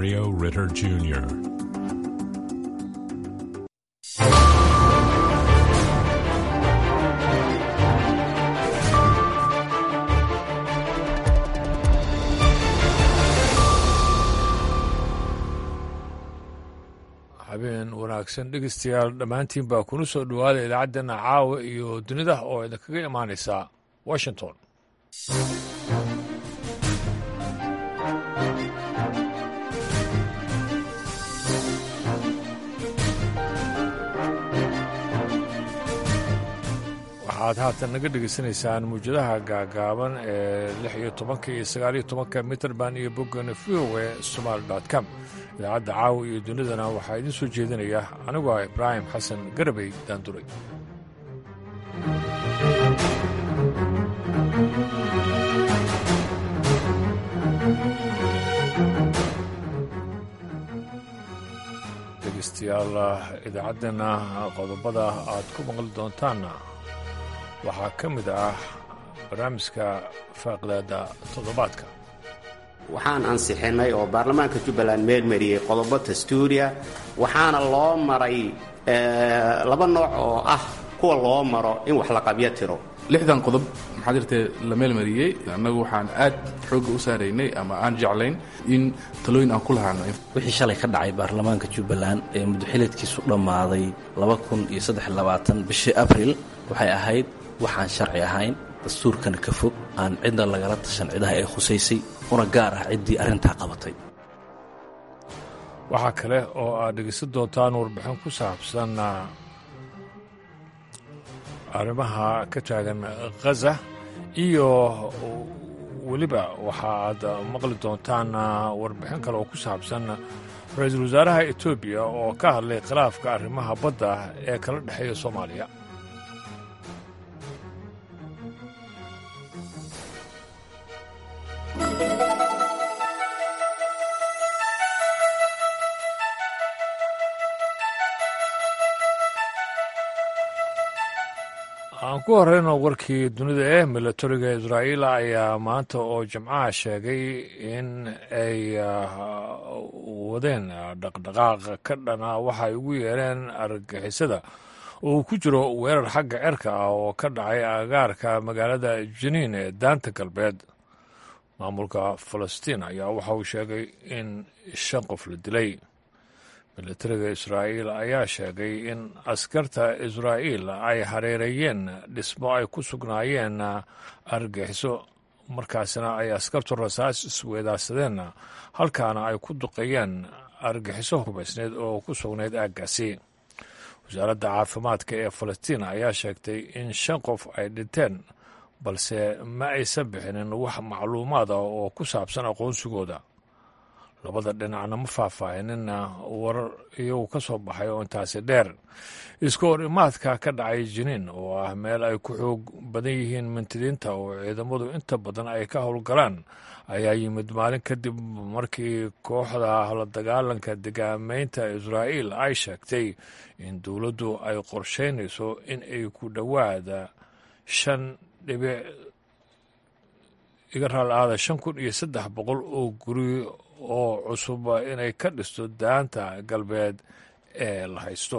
Mario Ritter Jr. habeen wanaagsan dhegeystayaal dhammaantiin baa kuna soo dhowaada idaacaddeena caawa iyo dunida oo idinkaga imaanaysa washington waxaad haatan naga dhegaysanaysaan muwjadaha gaagaaban ee lix iyo tobanka iyo sagaaliyo tobanka mitrband iyo boggana v o e somaali dot com idaacadda caawa iyo dunidana waxaa idiin soo jeedinaya anigu ah ibraahim xasan garabey daanduray dhegeystayaal idaacaddeena qodobada aad ku maqli doontaanna waxaa ka mid ah barnaamijka faaqidaada toddobaadka waxaan ansixinay oo baarlamaanka jubbaland meelmariyey qodobo dastuuriya waxaana loo maray laba nooc oo ah kuwa loo maro in wax la qabyo tiro lixdan qodob maxaa jirtee la meelmariyey annagu waxaan aad xoogga u saaraynay ama aan jeclayn in talooyin aan ku lahaano wixii shalay ka dhacay baarlamaanka jubbaland ee muddoxileedkiisu dhammaaday bishii abril waxay ahayd waxaan sharci ahayn dastuurkana ka fog aan cidna lagala tashan cidaha ee khusaysay una gaar ah ciddii arrintaa qabatay waxaa kale oo aad dhegeysan doontaan warbixin ku saabsan arrimaha ka taagan khaza iyo weliba waxa aad maqli doontaan warbixin kale oo ku saabsan ra-iisul wasaaraha etoobiya oo ka hadlay khilaafka arrimaha badda ee kala dhexeeya soomaaliya aan ku horeyno warkii dunida ee milatariga israa'iil ayaa maanta oo jimcaha sheegay in ay wadeen dhaqdhaqaaq ka dhana waxay ugu yeereen argagixisada oo uu ku jiro weerar xagga cerka ah oo ka dhacay agaarka magaalada jiniin ee daanta galbeed maamulka falastiin ayaa waxa uu sheegay in shan qof la dilay milatariga israa'iil ayaa sheegay in askarta israa'iil ay hareereeyeen dhismo ay ku sugnaayeen argagixiso markaasna ay askartu rasaas isweedaarsadeen halkaana ay ku duqeeyeen argagixiso hubaysneed oo ku sugnayd aaggaasi wasaaradda caafimaadka ee falastiin ayaa sheegtay in shan qof ay dhinteen balse ma aysan bixinin wax macluumaad ah oo ku saabsan aqoonsigooda labada dhinacna ma faahfaahinina warar iyagu ka soo baxay oo intaasi dheer iska hor imaadka ka dhacay jiniin oo ah meel ay ku xoog badan yihiin mintidiinta oo ciidamadu inta badan ay ka howlgalaan ayaa yimid maalin kadib markii kooxda la dagaalanka degaamaynta israa'iil ay sheegtay in dowladdu ay qorsheynayso in ay ku dhowaada shan dhibic iga raal aada shan kun iyo saddex boqol oo guri oo cusub inay ka dhisto daanta galbeed ee la haysto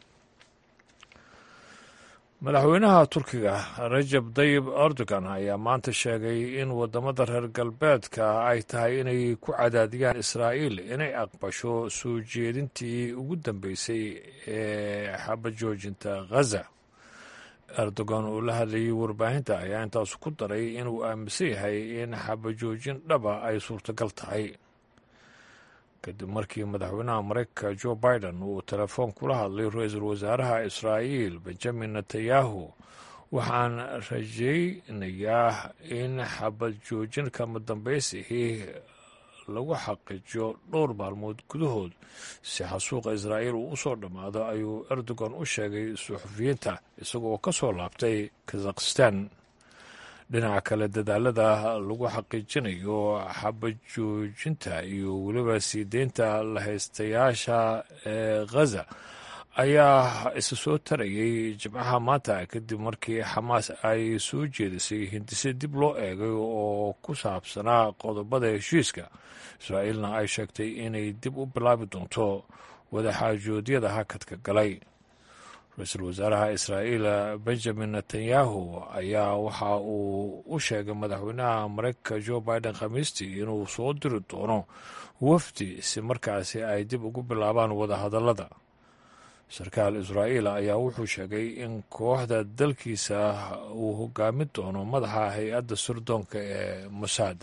madaxweynaha turkiga rajab dayib erdogan ayaa maanta sheegay in waddamada reer galbeedka ay tahay inay ku cadaadiyaan israa'iil inay aqbasho soo jeedintii ugu dambeysay ee xabajoojinta khaza erdogan oo la hadlayay warbaahinta ayaa intaas ku daray inuu aaminsan yahay in xabajoojin dhaba ay suurtagal tahay kadib markii madaxweynaha maraykanka jo biden uu telefoon kula hadlay ra-iisul wasaaraha israa'iil benjamin netanyahu waxaan rajaynayaa in xabad joojin kama dambaysihii lagu xaqiijiyo dhowr maalmood gudahood si xasuuqa israa'iil uu u soo dhammaado ayuu erdogan u sheegay suxufiyiinta isagoo ka soo laabtay kazakhistan dhinaca kale dadaalada lagu xaqiijinayo xabajoojinta iyo weliba sii deynta lahaystayaasha ee khaza ayaa isa soo tarayay jimcaha maanta kadib markii xamaas ay soo jeedisay hindise dib loo eegay oo ku saabsanaa qodobada heshiiska israa'iilna ay sheegtay inay dib u bilaabi doonto wadaxaajoodyada hakadka galay ra-iisul wasaaraha israa'iil benjamin netanyahu ayaa waxa uu u sheegay madaxweynaha mareykanka jo biden khamiistii inuu soo diri doono wafdi si markaasi ay dib ugu bilaabaan wadahadallada sarkaal israa'iil ayaa wuxuu sheegay in kooxda dalkiisa uu hogaamin doono madaxa hay-adda surdoonka ee mosaad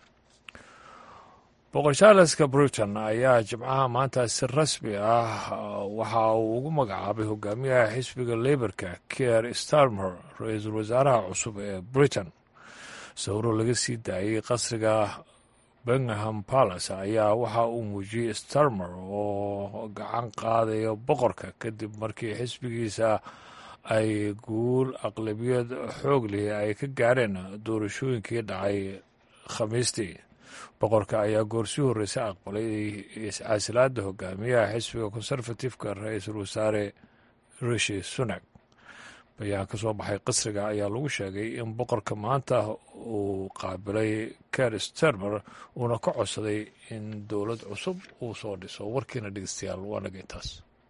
boqor charleska britain ayaa jimcaha maanta si rasmi ah waxa uu ugu magacaabay hogaamiyaha xisbiga leyborka kier starmer ra-iisul wasaaraha cusub ee britain sawiro laga sii daayey qasriga bengham palace ayaa waxa uu muujiyey starmer oo gacan qaadaya boqorka kadib markii xisbigiisa ay guul aqlabiyad xoog lihi ay ka gaareen doorashooyinkii dhacay khamiistii boqorka ayaa goorsii horreysay aqbalay iscaasilaada hogaamiyaha xisbiga conservatifeka ra-iisul wasaare rishi sunak bayaan ka soo baxay qasriga ayaa lagu sheegay in boqorka maanta uu qaabilay ker stermer uuna ka codsaday in dowlad cusub uu soo dhiso warkiina dhegeystayaal waa naga intaas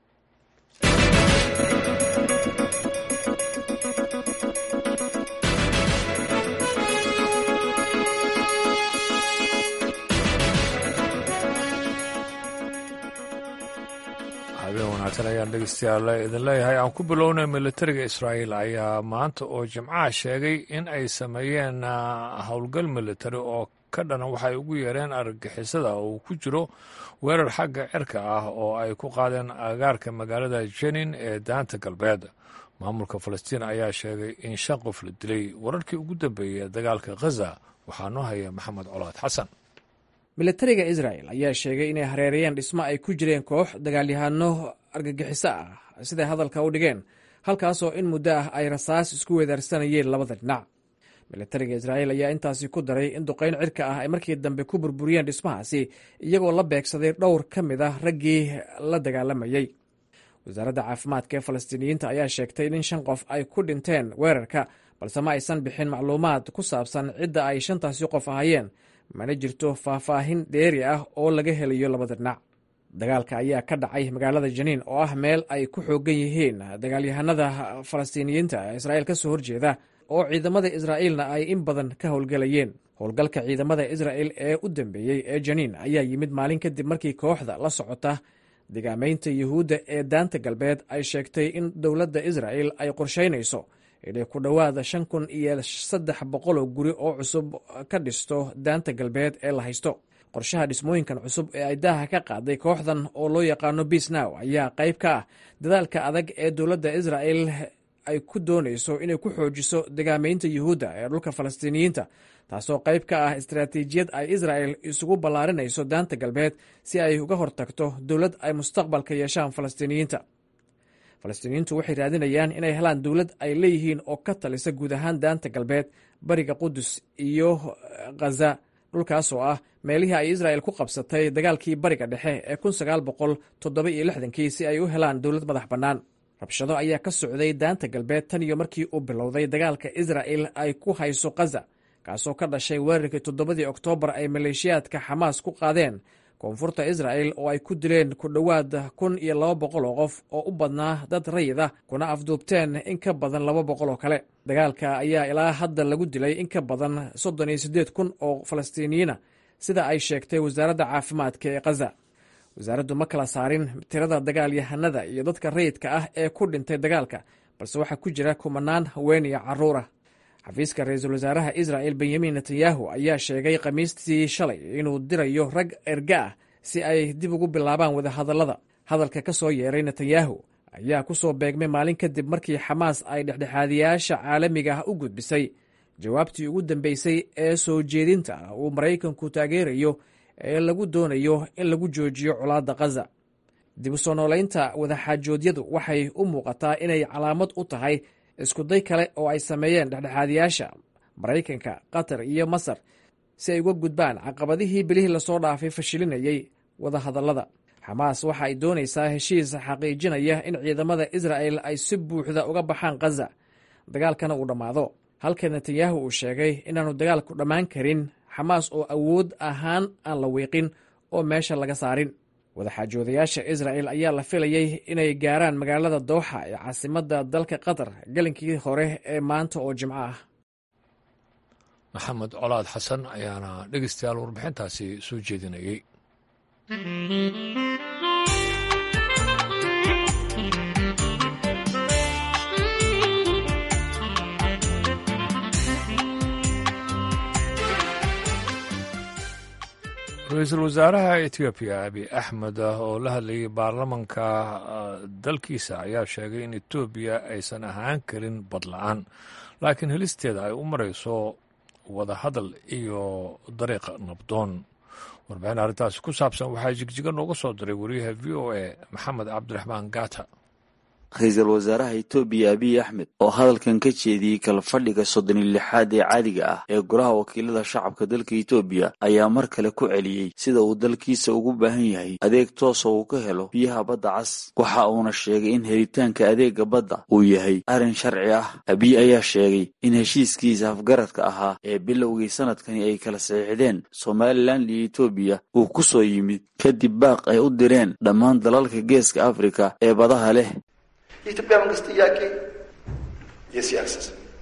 habeen wanaagsan ayaan dhegeystayaal idin leeyahay aan ku bilownay militariga israa'iil ayaa maanta oo jimcaha sheegay in ay sameeyeen howlgal militari oo ka dhana waxay ugu yeereen argagixisada oo ku jiro weerar xagga cirka ah oo ay ku qaadeen agaarka magaalada jenin ee daanta galbeed maamulka falastiin ayaa sheegay in shan qof la dilay wararkii ugu dambeeyey ee dagaalka khaza waxaa noo haya maxamed colaad xasan militariga israel ayaa sheegay inay hareerayeen dhismo ay ku jireen koox dagaalyahano argagixiso ah siday hadalka u dhigeen halkaasoo in muddo ah ay rasaas isku weedaarsanayeen labada dhinac militariga israa'iil ayaa intaasi ku daray in duqayn cirka ah ay markii dambe ku burburiyeen dhismahaasi iyagoo la beegsaday dhowr ka mid ah raggii la dagaalamayey wasaaradda caafimaadka ee falastiiniyiinta ayaa sheegtay in shan qof ay ku dhinteen weerarka balse ma aysan bixin macluumaad ku saabsan cidda ay shantaasi qof ahayeen mana jirto faahfaahin dheeri ah oo laga helayo labada dhinac dagaalka ayaa ka dhacay magaalada janiin oo ah meel ay ku xoogan yihiin dagaalyahanada falastiiniyiinta ee israa'iil ka soo horjeeda oo ciidamada israa'iilna ay in badan ka howlgelayeen howlgalka ciidamada israa'il ee u dambeeyey ee janiin ayaa yimid maalin kadib markii kooxda la socota digaamaynta yuhuudda ee daanta galbeed ay sheegtay in dowladda israa'il ay qorshaynayso inay ku dhowaada shan kun iyo saddex boqoloo guri oo cusub ka dhisto daanta galbeed ee la haysto qorshaha dhismooyinkan cusub ee ay daaha ka qaaday kooxdan oo loo yaqaano biisnow ayaa qayb ka ah dadaalka adag ee dowladda israa'il ay ku doonayso inay ku xoojiso degaamaynta yuhuudda ee dhulka falastiiniyiinta taasoo qayb ka ah istaraatiijiyad ay israa'il isugu ballaarinayso daanta galbeed si ay uga hortagto dowlad ay mustaqbalka yeeshaan falastiiniyiinta falastiiniyiintu waxay raadinayaan inay helaan dowlad ay leeyihiin oo ka talisa guud ahaan daanta galbeed bariga qudus iyo khaza dhulkaas oo ah meelihii ay israa'il ku qabsatay dagaalkii bariga dhexe ee kun sagaal boqol toddoba iyo lixdankii si ay u helaan dowlad madax bannaan rabshado ayaa ka socday daanta galbeed tan iyo markii uu bilowday dagaalka israa'il ay ku hayso khaza kaasoo ka dhashay weerarkii toddobadii oktoobar ay maleeshiyaadka xamaas ku qaadeen koonfurta israa'il oo ay ku dileen ku dhowaad kun iyo laba boqol oo qof oo u badnaa dad rayid ah kuna afduubteen in ka badan laba boqol oo kale dagaalka ayaa ilaa hadda lagu dilay in ka badan soddon iyo siddeed kun oo falastiiniyiina sida ay sheegtay wasaaradda caafimaadka ee khaza wasaaraddu ma kala saarin tirada dagaalyahanada iyo dadka rayidka ah ee ku dhintay dagaalka balse waxaa ku jira kumanaan haween iyo carruur ah xafiiska ra-iisul wasaaraha israa'il benyamin netanyahu ayaa sheegay khamiistii shalay inuu dirayo rag erga ah si ay dib ugu bilaabaan wadahadallada hadalka ka soo yeeray netanyahu ayaa ku soo beegmay maalin kadib markii xamaas ay dhexdhexaadiyaasha caalamiga ah u gudbisay jawaabtii ugu dambeysay ee soo jeedinta uu maraykanku taageerayo ee lagu doonayo in lagu joojiyo colaadda khaza dib u soo noolaynta wadaxaajoodyadu waxay u muuqataa inay calaamad u tahay iskuday kale oo ay sameeyeen dhexdhexaadiyaasha maraykanka qatar iyo masar si ay uga gudbaan caqabadihii bilihii lasoo dhaafay fashilinayay wadahadallada xamaas waxa ay doonaysaa heshiis xaqiijinaya in ciidamada israa'el ay si buuxda uga baxaan khaza dagaalkana uu dhammaado halka netanyahu uu sheegay inaanu dagaalku dhammaan karin xamaas oo awood ahaan aan la wiiqin oo meesha laga saarin wadaxaajoodayaasha isra'el ayaa la filayey inay gaaraan magaalada dooxa ee caasimadda dalka qatar gelinkii hore ee maanta oo jimco ah maxamed colaad xasan ayaana dhegeystayaal warbixintaasi soo jeedinayey ra-iisul wasaaraha etoobiya abiy axmed oo la hadlayay baarlamanka dalkiisa ayaa sheegay in etoobiya aysan ahaan karin badla-aan laakiin helisteeda ay u marayso wada hadal iyo dariiq nabdoon warbixin arrintaasi ku saabsan waxaa jigjiga nooga soo diray wariyaha v o a maxamed cabdiraxmaan gata ra-iisul wasaaraha etoobiya abiy axmed oo hadalkan ka jeediyey kala fadhiga soddon iyo lixaad ee caadiga ah ee golaha wakiilada shacabka dalka etoobiya ayaa mar kale ku celiyey sida uu dalkiisa ugu baahan yahay adeeg toosa uu ka helo biyaha badda cas waxa uuna sheegay in helitaanka adeega badda uu yahay arrin sharci ah abiy ayaa sheegay in heshiiskiisa afgaradka ahaa ee bilowgii sanadkani ay kala saxiixdeen somalilan iyo etoobiya uu ku soo yimid kadib baaq ay u direen dhammaan dalalka geeska afrika ee badaha leh የኢትዮጵያ መንግስት ጥያቄ የሲ አክሰስ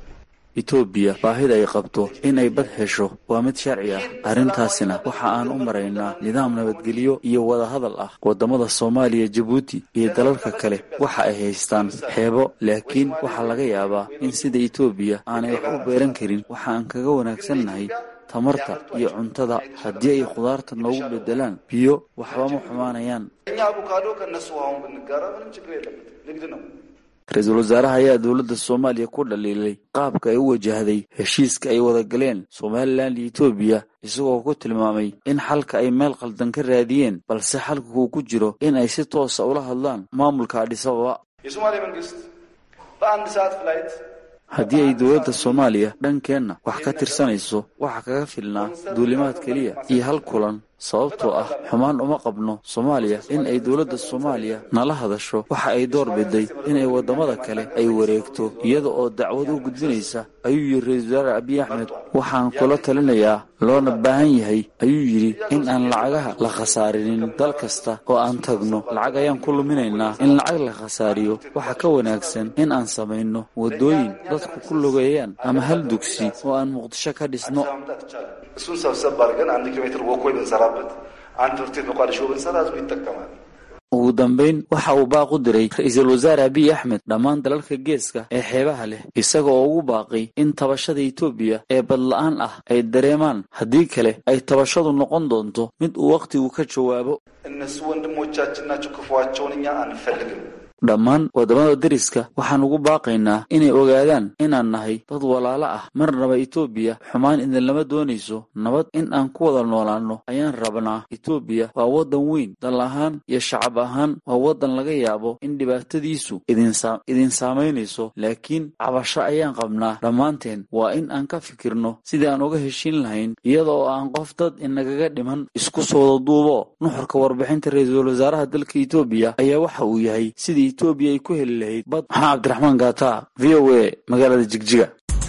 etoobiya baahida ay qabto in ay bad hesho waa mid sharci ah arrintaasina waxa aan u maraynaa nidaam nabadgelyo iyo wada hadal ah waddamada soomaaliya jabuuti iyo dalalka kale waxa ay haystaan xeebo laakiin waxaa laga yaabaa in sida etoobiya aanay wax u beeran karin waxa aan kaga wanaagsannahay tamarta iyo cuntada haddii ay khudaarta noogu beddelaan biyo waxba ma xumaanayaan እኛ አቮካዶ ከእነሱ አሁን ብንጋራ ምንም ችግር የለበትም ንግድ ነው ra-iisul wasaaraha ayaa dowladda soomaaliya ku dhaliilay qaabka ay u wajahday heshiiska ay wada galeen somalilan iyo etoobiya isagoo ku tilmaamay in xalka ay meel khaldan ka raadiyeen balse xalka uu ku jiro in ay si toosa ula hadlaan maamulka adhisababa የሶማሌ መንግስት በአንድ ሰዓት ፍላይት haddii ay dowladda soomaaliya dhankeenna wax ka tirsanayso waxa kaga filnaa duulimaad keliya iyo hal kulan sababtoo ah xumaan uma qabno soomaaliya in ay dowladda soomaaliya nala hadasho waxa ay door biday inay waddamada kale ay wareegto iyada oo dacwad u gudbinaysa ayuu yidhi ra-iisul wasaare abiy axmed waxaan kula talinayaa loona baahan yahay ayuu yidhi in aan lacagaha la khasaarinin dal kasta oo aan tagno lacag ayaan ku luminaynaa in lacag la khasaariyo waxa ka wanaagsan in aan samayno waddooyin dadku ku lugeeyaan ama hal dugsi oo aan muqdisho ka dhisno ማምጣት ይቻላል እሱን ሰብሰብ አድርገን አንድ ኪሎ ሜትር ወኮይ ብንሰራበት አንድ ትምህርት ቤት መቋደሾ ብንሰራ ህዝቡ ይጠቀማል ugu dambayn waxa uu baaq u diray ra-iisul wasaare abiy axmed dhammaan dalalka geeska ee xeebaha leh isaga oo ugu baaqay in tabashada etoobiya ee badla-aan ah ay dareemaan haddii kale ay tabashadu noqon doonto mid uu wakhtigu ka jawaabo እነሱ ወንድሞቻችን ናቸው ክፉዋቸውን እኛ አንፈልግም dhammaan waddamada deriska waxaan ugu baaqaynaa inay ogaadaan inaan nahay dad walaalo ah marnaba etoobiya xumaan idinlama doonayso nabad in aan ku wada noolaanno ayaan rabnaa etoobiya waa waddan weyn dal ahaan iyo shacab ahaan waa waddan laga yaabo in dhibaatadiisu idin saamaynayso laakiin cabasho ayaan qabnaa dhammaanteen waa in aan ka fikirno sidii aan uga heshiin lahayn iyada oo aan qof dad inagaga dhiman isku soo wada duubo nuxurka warbixinta ra-iisul wasaaraha dalka etoobiya ayaa waxa uu yahay sidii etoobiya ay ku heli lahayd bad maxaa cabdiraxmaan gaata v o a magaalada jigjiga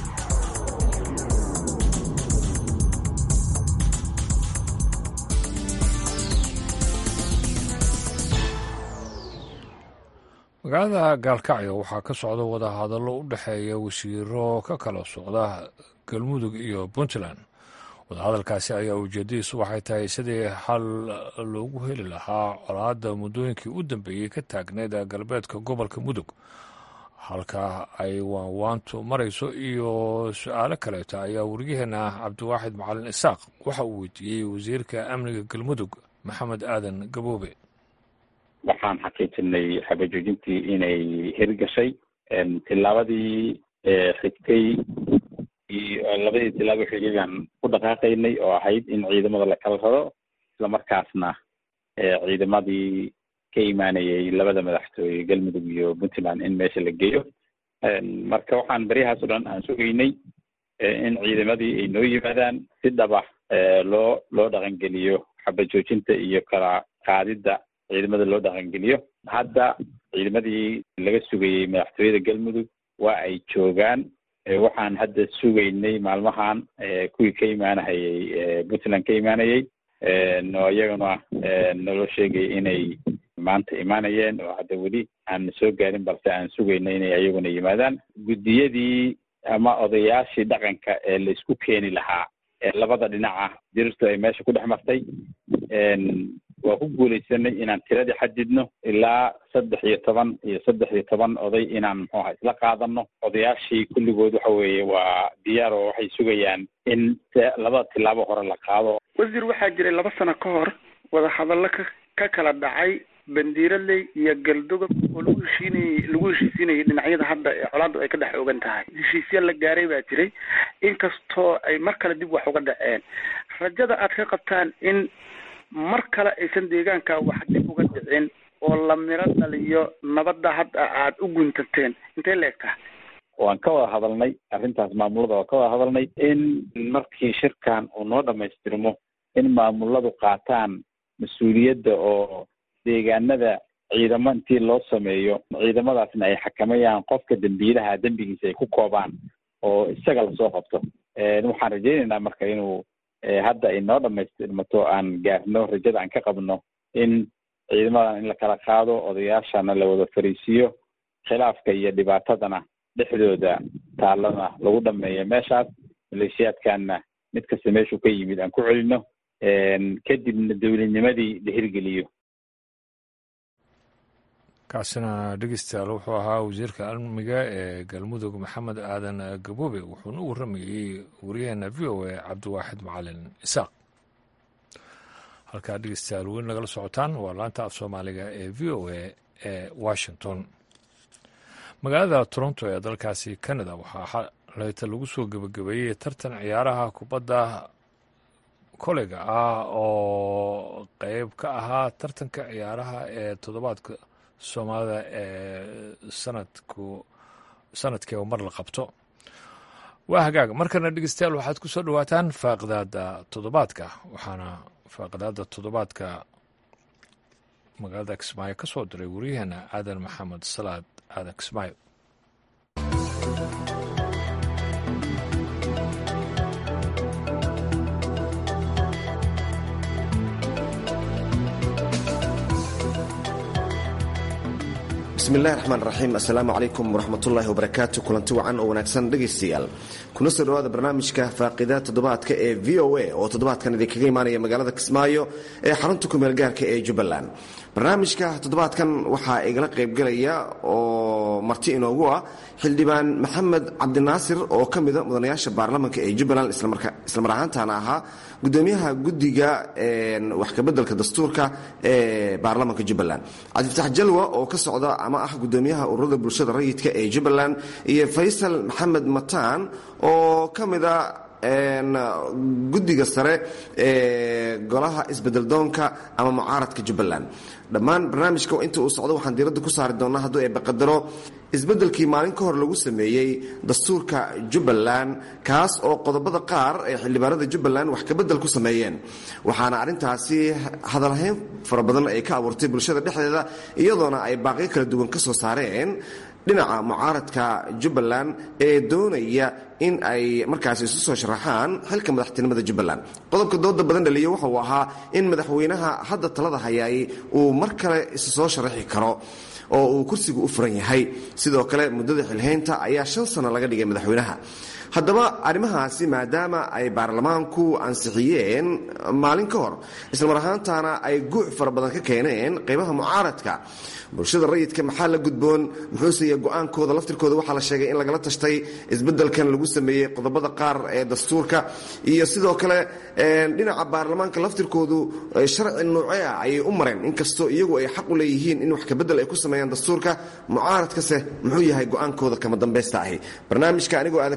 magaalada gaalkacyo waxaa ka socda wadahadallo u dhexeeya wasiiro ka kala socda galmudug iyo puntland wadahadalkaasi ayaa ujeedadiisu waxay tahay sidii xal loogu heli lahaa colaadda muddooyinkii u dambeeyey ka taagneyd galbeedka gobolka mudug halka ay waanwaantu marayso iyo su-aalo kaleeto ayaa waryaheena cabdiwaaxid macalin isaaq waxa uu weydiiyey wasiirka amniga galmudug maxamed aadan gaboobe waxaan xaqiijinay xabajoojintii inay hirgashay tilaabadii xigtay iyo labadii tilaabo xigay baan ku dhaqaaqaynay oo ahayd in ciidamada la kala raro islamarkaasna ciidamadii ka imaanayay labada madaxtooye galmudug iyo puntland in meesha la geeyo marka waxaan beryahaas o dhan aan sugaynay in ciidamadii ay noo yimaadaan si dhaba loo loo dhaqangeliyo xabajoojinta iyo kala qaadidda ciidamada loo dhaqangeliyo hadda ciidamadii laga sugayey madaxtooyada galmudug waa ay joogaan waxaan hadda sugaynay maalmahan kuwii ka imaanahayey puntland ka imaanayey oo iyagana naloo sheegay inay maanta imaanayeen oo hadda weli aan soo gaarin balse aan sugaynay inay iyaguna yimaadaan guddiyadii ama odayaashii dhaqanka ee la isku keeni lahaa ee labada dhinaca dirirtu ay meesha ku dhex martay waa ku guulaysanay inaan tiradii xadidno ilaa saddex iyo toban iyo saddex iyo toban oday inaan muxuu aha isla qaadano odayaashii kulligood waxa weeye waa diyaar oo waxay sugayaan in labada tilaabo hore la qaado wasiir waxaa jiray laba sano ka hor wadahadallo ka ka kala dhacay bandiiraley iyo galdogob oo lagu heshiinayey lagu heshiisiinayay dhinacyada hadda ee colaaddu ay ka dhex ogan tahay heshiisya la gaaray baa jiray inkastoo ay mar kale dib wax uga dhaceen rajada aad ka qabtaan in mar kale aysan deegaanka wax dib uga dhicin oo la miro dhaliyo nabadda hadda aad u guntateen intay la egtaha waan ka wada hadalnay arrintaas maamulada waan ka wada hadalnay in markii shirkan uu noo dhamaystirmo in maamuladu qaataan mas-uuliyadda oo deegaanada ciidamo intii loo sameeyo ciidamadaasna ay xakamayaan qofka dembiilaha dembigiisa ay ku koobaan oo isaga lasoo qabto waxaan rajaynaynaa marka inuu hadda ay noo dhamaystirmato aan gaarno rajada aan ka qabno in ciidamadan in la kala qaado odayaashana la wada fariisiiyo khilaafka iyo dhibaatadana dhexdooda taalana lagu dhameeyo meeshaas maleeshiyaadkanna mid kasta meeshuu ka yimid aan ku celino kadibna dowladnimadii la hirgeliyo kaasina dhegeystayaal wuxuu ahaa wasiirka amniga ee galmudug maxamed aadan gaboobe wuxuuna u warramayey wariyaheena v o a cabdiwaaxid macalin isaaq halkaa dhegeystayaal weli nagala socotaan waa laanta af soomaaliga ee v o a ee washington magaalada toronto ee dalkaasi canada waxaa leyta lagu soo gebagabeeyey tartan ciyaaraha kubadda koleyga ah oo qeyb ka ahaa tartanka ciyaaraha ee toddobaadka soomaalida ee sanadku sanadkiiba mar la qabto waa hagaag markana dhegeystayaal waxaad ku soo dhowaataan faaqidaada toddobaadka waxaana faaqidaada toddobaadka magaalada kismaayo ka soo diray wariyaheena aadan maxamed salaad aadan kismaayo bismillahi raxmaan raxiim assalaamu calaykum waraxmatullaahi wabarakaatu kulanti wacan oo wanaagsan dhegaystayaal kuna soo dhowaada barnaamijka faaqidaad toddobaadka ee v o a oo toddobaadkan idinkaga imaanaya magaalada kismaayo ee xarunta kumeel gaarka ee jubbaland barnaamijka toddobaadkan waxaa igala qaybgalaya oo marti inoogu ah xildhibaan maxamed cabdinaasir oo ka mida mudanayaasha baarlamanka ee jubbaland islamar ahaantana ahaa gudoomiyaha guddiga wax kabeddelka dastuurka ee baarlamanka jubbaland cabdifatax jalwa oo ka socda ama ah gudoomiyaha ururada bulshada rayidka ee jubbaland iyo faysal maxamed mataan oo ka mida guddiga sare ee golaha isbedeldoonka ama mucaaradka jubbaland dhammaan barnaamijka inta uu socdo waxaan diiradda ku saari doonaa hadduu ay baqadaro isbeddelkii maalin ka hor lagu sameeyey dastuurka jubbaland kaas oo qodobada qaar ee xildhibaanada jubbaland wax kabedel ku sameeyeen waxaana arrintaasi hadalhayn fara badan ay ka abuurtay bulshada dhexdeeda iyadoona ay baaqyo kala duwan ka soo saareen dhinaca mucaaradka jubbaland ee doonaya in ay markaasi isu soo sharaxaan xilka madaxtinimada jubbaland qodobka dooda badan dhaliya wuxuu ahaa in madaxweynaha hadda talada hayaay uu mar kale isu soo sharaxi karo oo uu kursigu u furan yahay sidoo kale muddada xilhaynta ayaa shan sano laga dhigay madaxweynaha haddaba arrimahaasi maadaama ay baarlamaanku ansixiyeen maalin ka hor islamar ahaantana ay guuc fara badan ka keeneen qaybaha mucaaradka bulshada rayidka maxaa la gudboon muxuuseya go-aankooda laftirkooda waxaa la sheegay in lagala tashtay isbeddelkan lagu sameeyey qodobada qaar ee dastuurka iyo sidoo kale dhinaca baarlamaanka laftirkoodu sharci noocee ah ayay u mareen inkastoo iyagu ay xaq u leeyihiin in wax kabedel ay ku sameeyaan dastuurka mucaaradkase muxuu yahay go-aankooda kama dambaysta ahi barnaamijka anigoo aadan kismaayo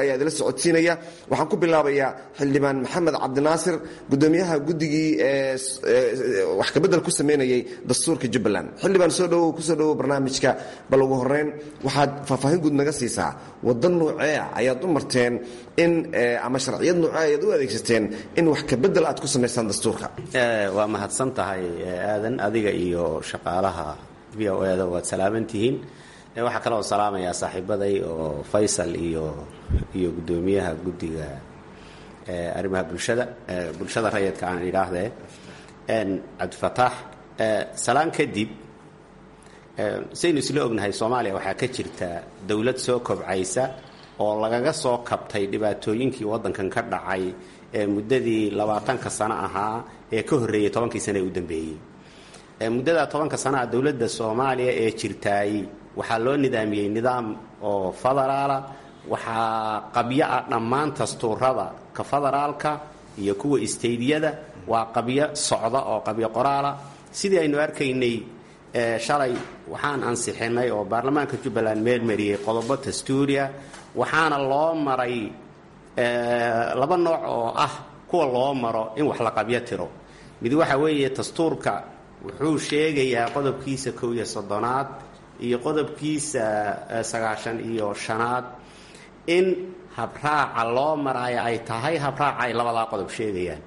ayaa idila socodsiinaya waxaan ku bilaabayaa xildhibaan maxamed cabdinaasir gudoomiyaha guddigii wax kabedel ku sameynayay dastuurka jubbaland xildhibaan soo dhowow kusoo dhowow barnaamijka bal ugu horeyn waxaad faahfaahin guud naga siisaa waddan nuucee ayaad u marteen in ama sharciyad nuucee ayaad u adeegsateen in wax kabedel aad ku samaysaan dastuurka waa mahadsan tahay aadan adiga iyo shaqaalaha v o eda waad salaaman tihiin waxaa kaloo salaamayaa saaxiibaday oo faysal iyo iyo guddoomiyaha guddiga arrimaha bulshada bulshada rayidka aan idhaahdee cabdifataax salaan kadib saynu isla ognahay soomaaliya waxaa ka jirta dowlad soo kobcaysa oo lagaga soo kabtay dhibaatooyinkii waddankan ka dhacay ee muddadii labaatanka sano ahaa ee ka horreeyey tobankii sano ee u dambeeyey muddada tobanka sanaha dowladda soomaaliya ee jirtaay waxaa loo nidaamiyey nidaam oo federaala waxaa qabyo ah dhammaan dastuurada ka federaalka iyo kuwa isteydyada waa qabyo socda oo qabyo qoraala sidii aynu arkaynay shalay waxaan ansixinay oo baarlamaanka jubbaland meelmariyey qodobo dastuuriya waxaana loo maray laba nooc oo ah kuwa loo maro in wax la qabyo tiro mid waxa weeye dastuurka wuxuu sheegayaa qodobkiisa kow iyo soddonaad iyo qodobkiisa sagaashan iyo shanaad in habraaca loo maraayo ay tahay habraaca ay labadaa qodob sheegayaan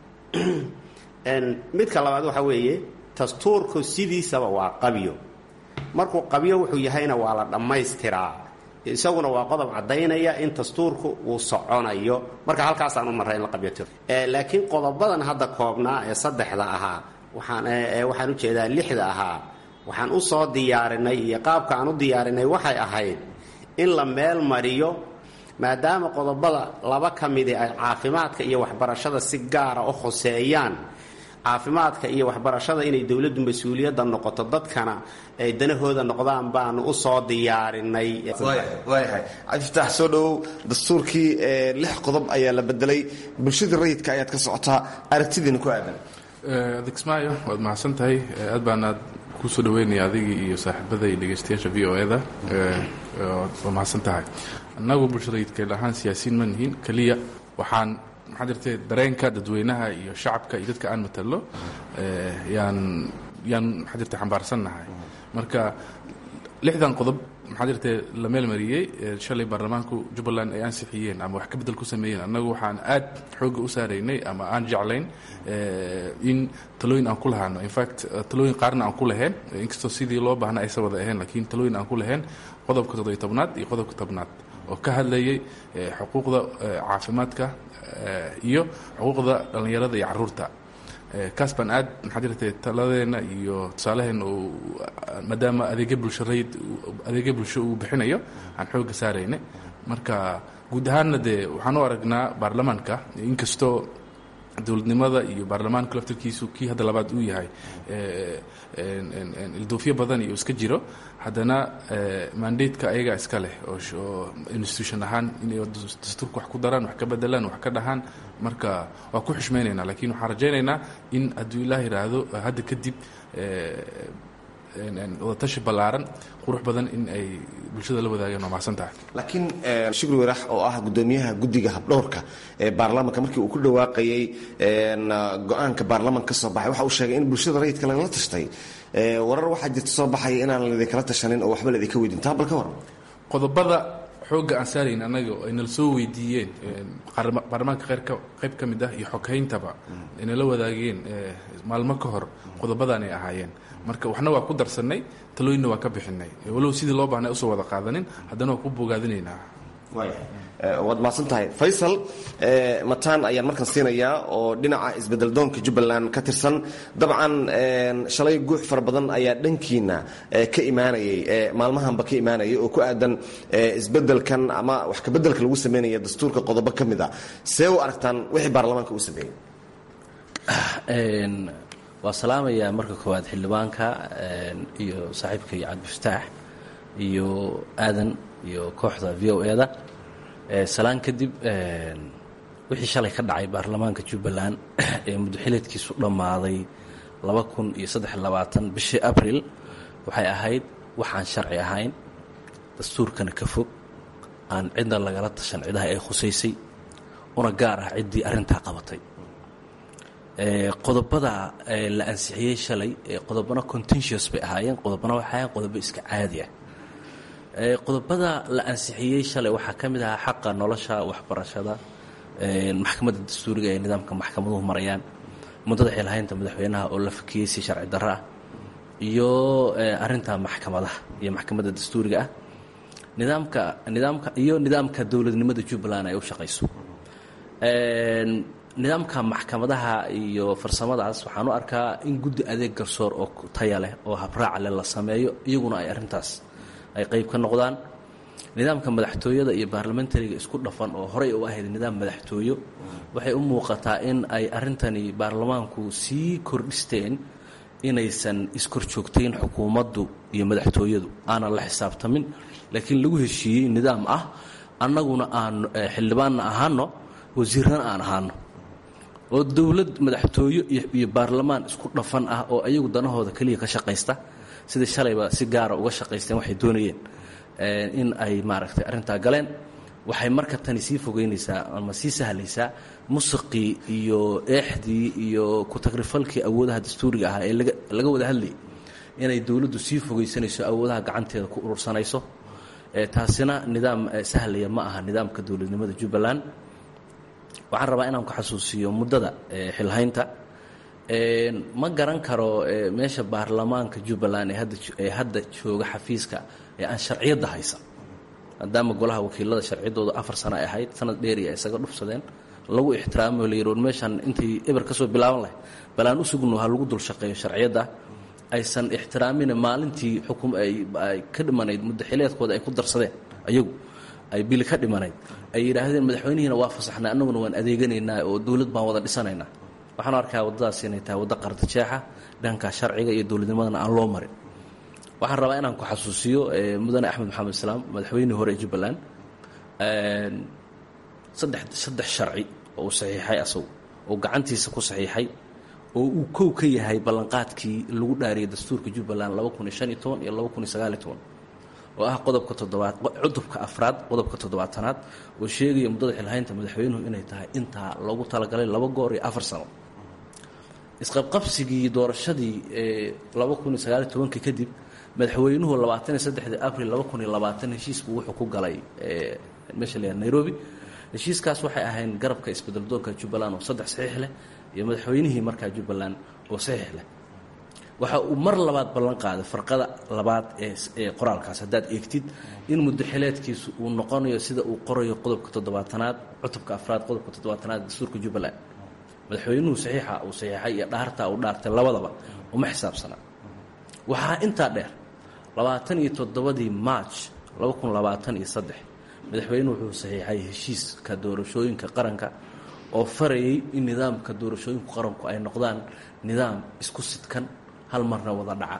midka labaad waxa weeye dastuurku sidiisaba waa qabyo markuu qabyo wuxuu yahayna waa la dhammaystiraa isaguna waa qodob caddaynaya in dastuurku uu soconayo marka halkaasaan u marray in la qabyo tiro laakiin qodobadan hadda koobnaa ee saddexda ahaa waxaan waxaan ujeedaa lixda ahaa waxaan u soo diyaarinay iyo qaabka aan u diyaarinay waxay ahayd in la meel mariyo maadaama qodobada laba ka midi ay caafimaadka iyo waxbarashada si gaara u khoseeyaan caafimaadka iyo waxbarashada inay dowladdu mas-uuliyadda noqoto dadkana ay danahooda noqdaan baanu u soo diyaarinay waayahay cabdifataax soo dhowow dastuurkii lix qodob ayaa la bedelay bulshadii rayidka ayaad ka socotaa aragtidiina ku aadan adegsmaayo waad mahadsan tahay aad baanaad kusoo dhaweynaya adigii iyo saaxiibada iyo dhegeystayaasha v o eda waa mahadsan tahay annagu bulshadayidkeel ahaan siyaasiyiin ma nihiin keliya waxaan maxaa jirtee dareenka dadweynaha iyo shacabka iyo dadka aan matalo yaan yaan maxaa jirte xambaarsannahay marka lixdan qodob maxaa jirtee la meelmariyey shalay baarlamaanku jubbaland ay ansixiyeen ama wax ka bedel ku sameeyeen annagu waxaan aad xoogga u saaraynay ama aan jeclayn in talooyin aan ku lahaano infact talooyin qaarna aan ku lahayn inkastoo sidii loo baahna aysa wada ahayn laakiin talooyin aan ku lahayn qodobka toddobiy tobnaad iyo qodobka tobnaad oo ka hadlayay xuquuqda caafimaadka iyo xuquuqda dhallinyarada iyo caruurta kaas baan aad maxaa jirtay taladeenna iyo tusaaleheenna uu maadaama adeegyo bulsho rayid adeegyo bulsho uu bixinayo aan xoogga saarayna marka guud ahaanna dee waxaan u aragnaa baarlamaanka inkastoo dowladnimada iyo baarlamaanku laftarkiisu kii hadda labaad uu yahay ilduufyo badan iyo iska jiro haddana mandateka ayagaa iska leh oo institution ahaan inay dastuurka wax ku daraan wax ka bedelaan wax ka dhahaan marka waa ku xushmaynaynaa lakiin waxaan rajaynaynaa in hadduu ilaah yidhaahdo hadda kadib wadatashi ballaaran qurux badan in ay bulshada la wadaagaan waa mahadsan tahay laakiin shukri warax oo ah gudoomiyaha guddiga habdhowrka ee baarlamaanka markii uu ku dhawaaqayey go-aanka baarlamanka ka soo baxay waxa uu sheegay in bulshada rayidka lagala tashtay warar waxaa jirta soo baxaya inaan laidinkala tashanin oo waxba laidinka weydin taa bal ka waran qodobada xoogga aan saarayn annaga oo ay nala soo weydiiyeen baarlamaanka qeyrka qayb ka mid ah iyo xoghayntaba ay nala wadaageen maalmo ka hor qodobadan ay ahaayeen marka waxna waa ku darsannay talooyinna waa ka bixinay walow sidii loo baahnay usoo wada qaadanin haddana waa ku bogaadinaynaa waad mahadsan tahay faysal mataan ayaan markan siinayaa oo dhinaca isbedeldoonka jubbaland ka tirsan dabcan shalay guux fara badan ayaa dhankiina ka imaanayay maalmahanba ka imaanayay oo ku aadan isbedelkan ama wax kabedelka lagu sameynaya dastuurka qodobo ka mid a see u aragtaan wixii baarlamaanka uu sameeyey waa salaamayaa marka koowaad xildhibaanka iyo saaxiibka iyo cabdifataax iyo aadan iyo kooxda v o eda salaan kadib wixii shalay ka dhacay baarlamaanka jubbaland ee muddoxileedkiisu dhammaaday laba kun iyo saddex labaatan bishii abril waxay ahayd waxaan sharci ahayn dastuurkana ka fog aan cidna lagala tashan cidaha ay khusaysay una gaar ah ciddii arrintaa qabatay qodobada la ansixiyey shalay qodobana contentious bay ahaayeen qodobana waxay ahayen qodobo iska caadi ah qodobada la ansixiyey shalay waxaa ka mid ahaa xaqa nolosha waxbarashada maxkamadda dastuuriga ee nidaamka maxkamaduhu marayaan muddada xilhaynta madaxweynaha oo la fakiyey si sharci darro ah iyo arinta maxkamadaha iyo maxkamadda dastuuriga ah nidaamka nidaamka iyo nidaamka dowladnimada jubbaland ay u shaqayso nidaamka maxkamadaha iyo farsamadaas waxaan u arkaa in guddi adeeg garsoor oo taya leh oo habraaca leh la sameeyo iyaguna ay arrintaas ay qayb ka noqdaan nidaamka madaxtooyada iyo baarlamentariga isku dhafan oo horey u ahayd nidaam madaxtooyo waxay u muuqataa in ay arrintani baarlamaanku sii kordhisteen inaysan iskorjoogtayn xukuumaddu iyo madaxtooyadu aanan la xisaabtamin laakiin lagu heshiiyey nidaam ah annaguna aan xildhibaanna ahaano wasiirrana aan ahaano oo dowlad madaxtooyo iyo baarlamaan isku dhafan ah oo ayagu danahooda keliya ka shaqaysta sida shalayba si gaara uga shaqaysteen waxay doonayeen in ay maaragtay arrintaa galeen waxay marka tani sii fogeynaysaa ama sii sahlaysaa musiqii iyo eexdii iyo ku-tagrifalkii awoodaha dastuuriga ahaa ee laga wada hadlayay inay dowladdu sii fogeysanayso awoodaha gacanteeda ku urursanayso taasina nidaam sahlaya ma aha nidaamka dowladnimada jubbaland waxaan rabaa inaan ku xasuusiyo muddada xilhaynta ma garan karo meesha baarlamaanka jubbaland ee hadda jooga xafiiska ee aan sharciyadda haysan maadaama golaha wakiilada sharciyaddooda afar sano ay ahayd sanad dheeri ay isaga dhufsadeen lagu ixtiraamo la yidhi meeshaan intay eber ka soo bilaaban lahay balaan u sugno ha lagu dul shaqeeyo sharciyadda aysan ixtiraamina maalintii xukum ay ka dhimanayd muddo xileedkooda ay ku darsadeen ayagu ay bili ka dhimanayd ay yidhaahdeen madaxweynihiina waa fasaxnay annaguna waan adeeganaynaa oo dowlad baan wada dhisanaynaa waxaan arkaa waddadaas inay tahay waddo qardajeexa dhanka sharciga iyo dowladnimadana aan loo marin waxaan rabaa inaan ku xasuusiyo mudane axmed maxamed islaam madaxweynihii hore ee jubbaland saddex saddex sharci oo uu saxiixay asagu oo gacantiisa ku saxiixay oo uu kow ka yahay ballanqaadkii lagu dhaariyay dastuurka jubbaland laba kun iyo shan iyo toban iyo laba kun iyo sagaal iyo toban oo ah qodobka toddobaad cudubka afraad qodobka toddobaatanaad oo sheegaya muddada xilhaynta madaxweynuhu inay tahay intaa loogu talagalay laba goor iyo afar sano isqabqabsigii doorashadii ee laba kun iyo sagaal iyo tobankii kadib madaxweynuhu labaatan iyo saddexdii abril laba kun iyo labaatan heshiisku wuxuu ku galay meesha la yaha nairobi heshiiskaas waxay ahayn garabka isbedeldoonka jubbaland oo saddex saxiix leh iyo madaxweynihii markaa jubbaland oo saxiix leh waxa uu mar labaad ballan qaaday farqada labaad ee qoraalkaas haddaad eegtid in muddo xileedkiisu uu noqonayo sida uu qorayo qodobka toddobaatanaad cutubka afraad qodobka toddobaatanaad dastuurka jubbaland madaxweynuhu saxiixa uu saxiixay iyo dhaartaa uu dhaartay labadaba uma xisaabsanaa waxaa intaa dheer labaatan iyo toddobadii march laba kun labaatan iyo saddex madaxweynuhu wuxuu saxiixay heshiiska doorashooyinka qaranka oo farayay in nidaamka doorashooyinku qaranku ay noqdaan nidaam isku sidkan hal marna wada dhaca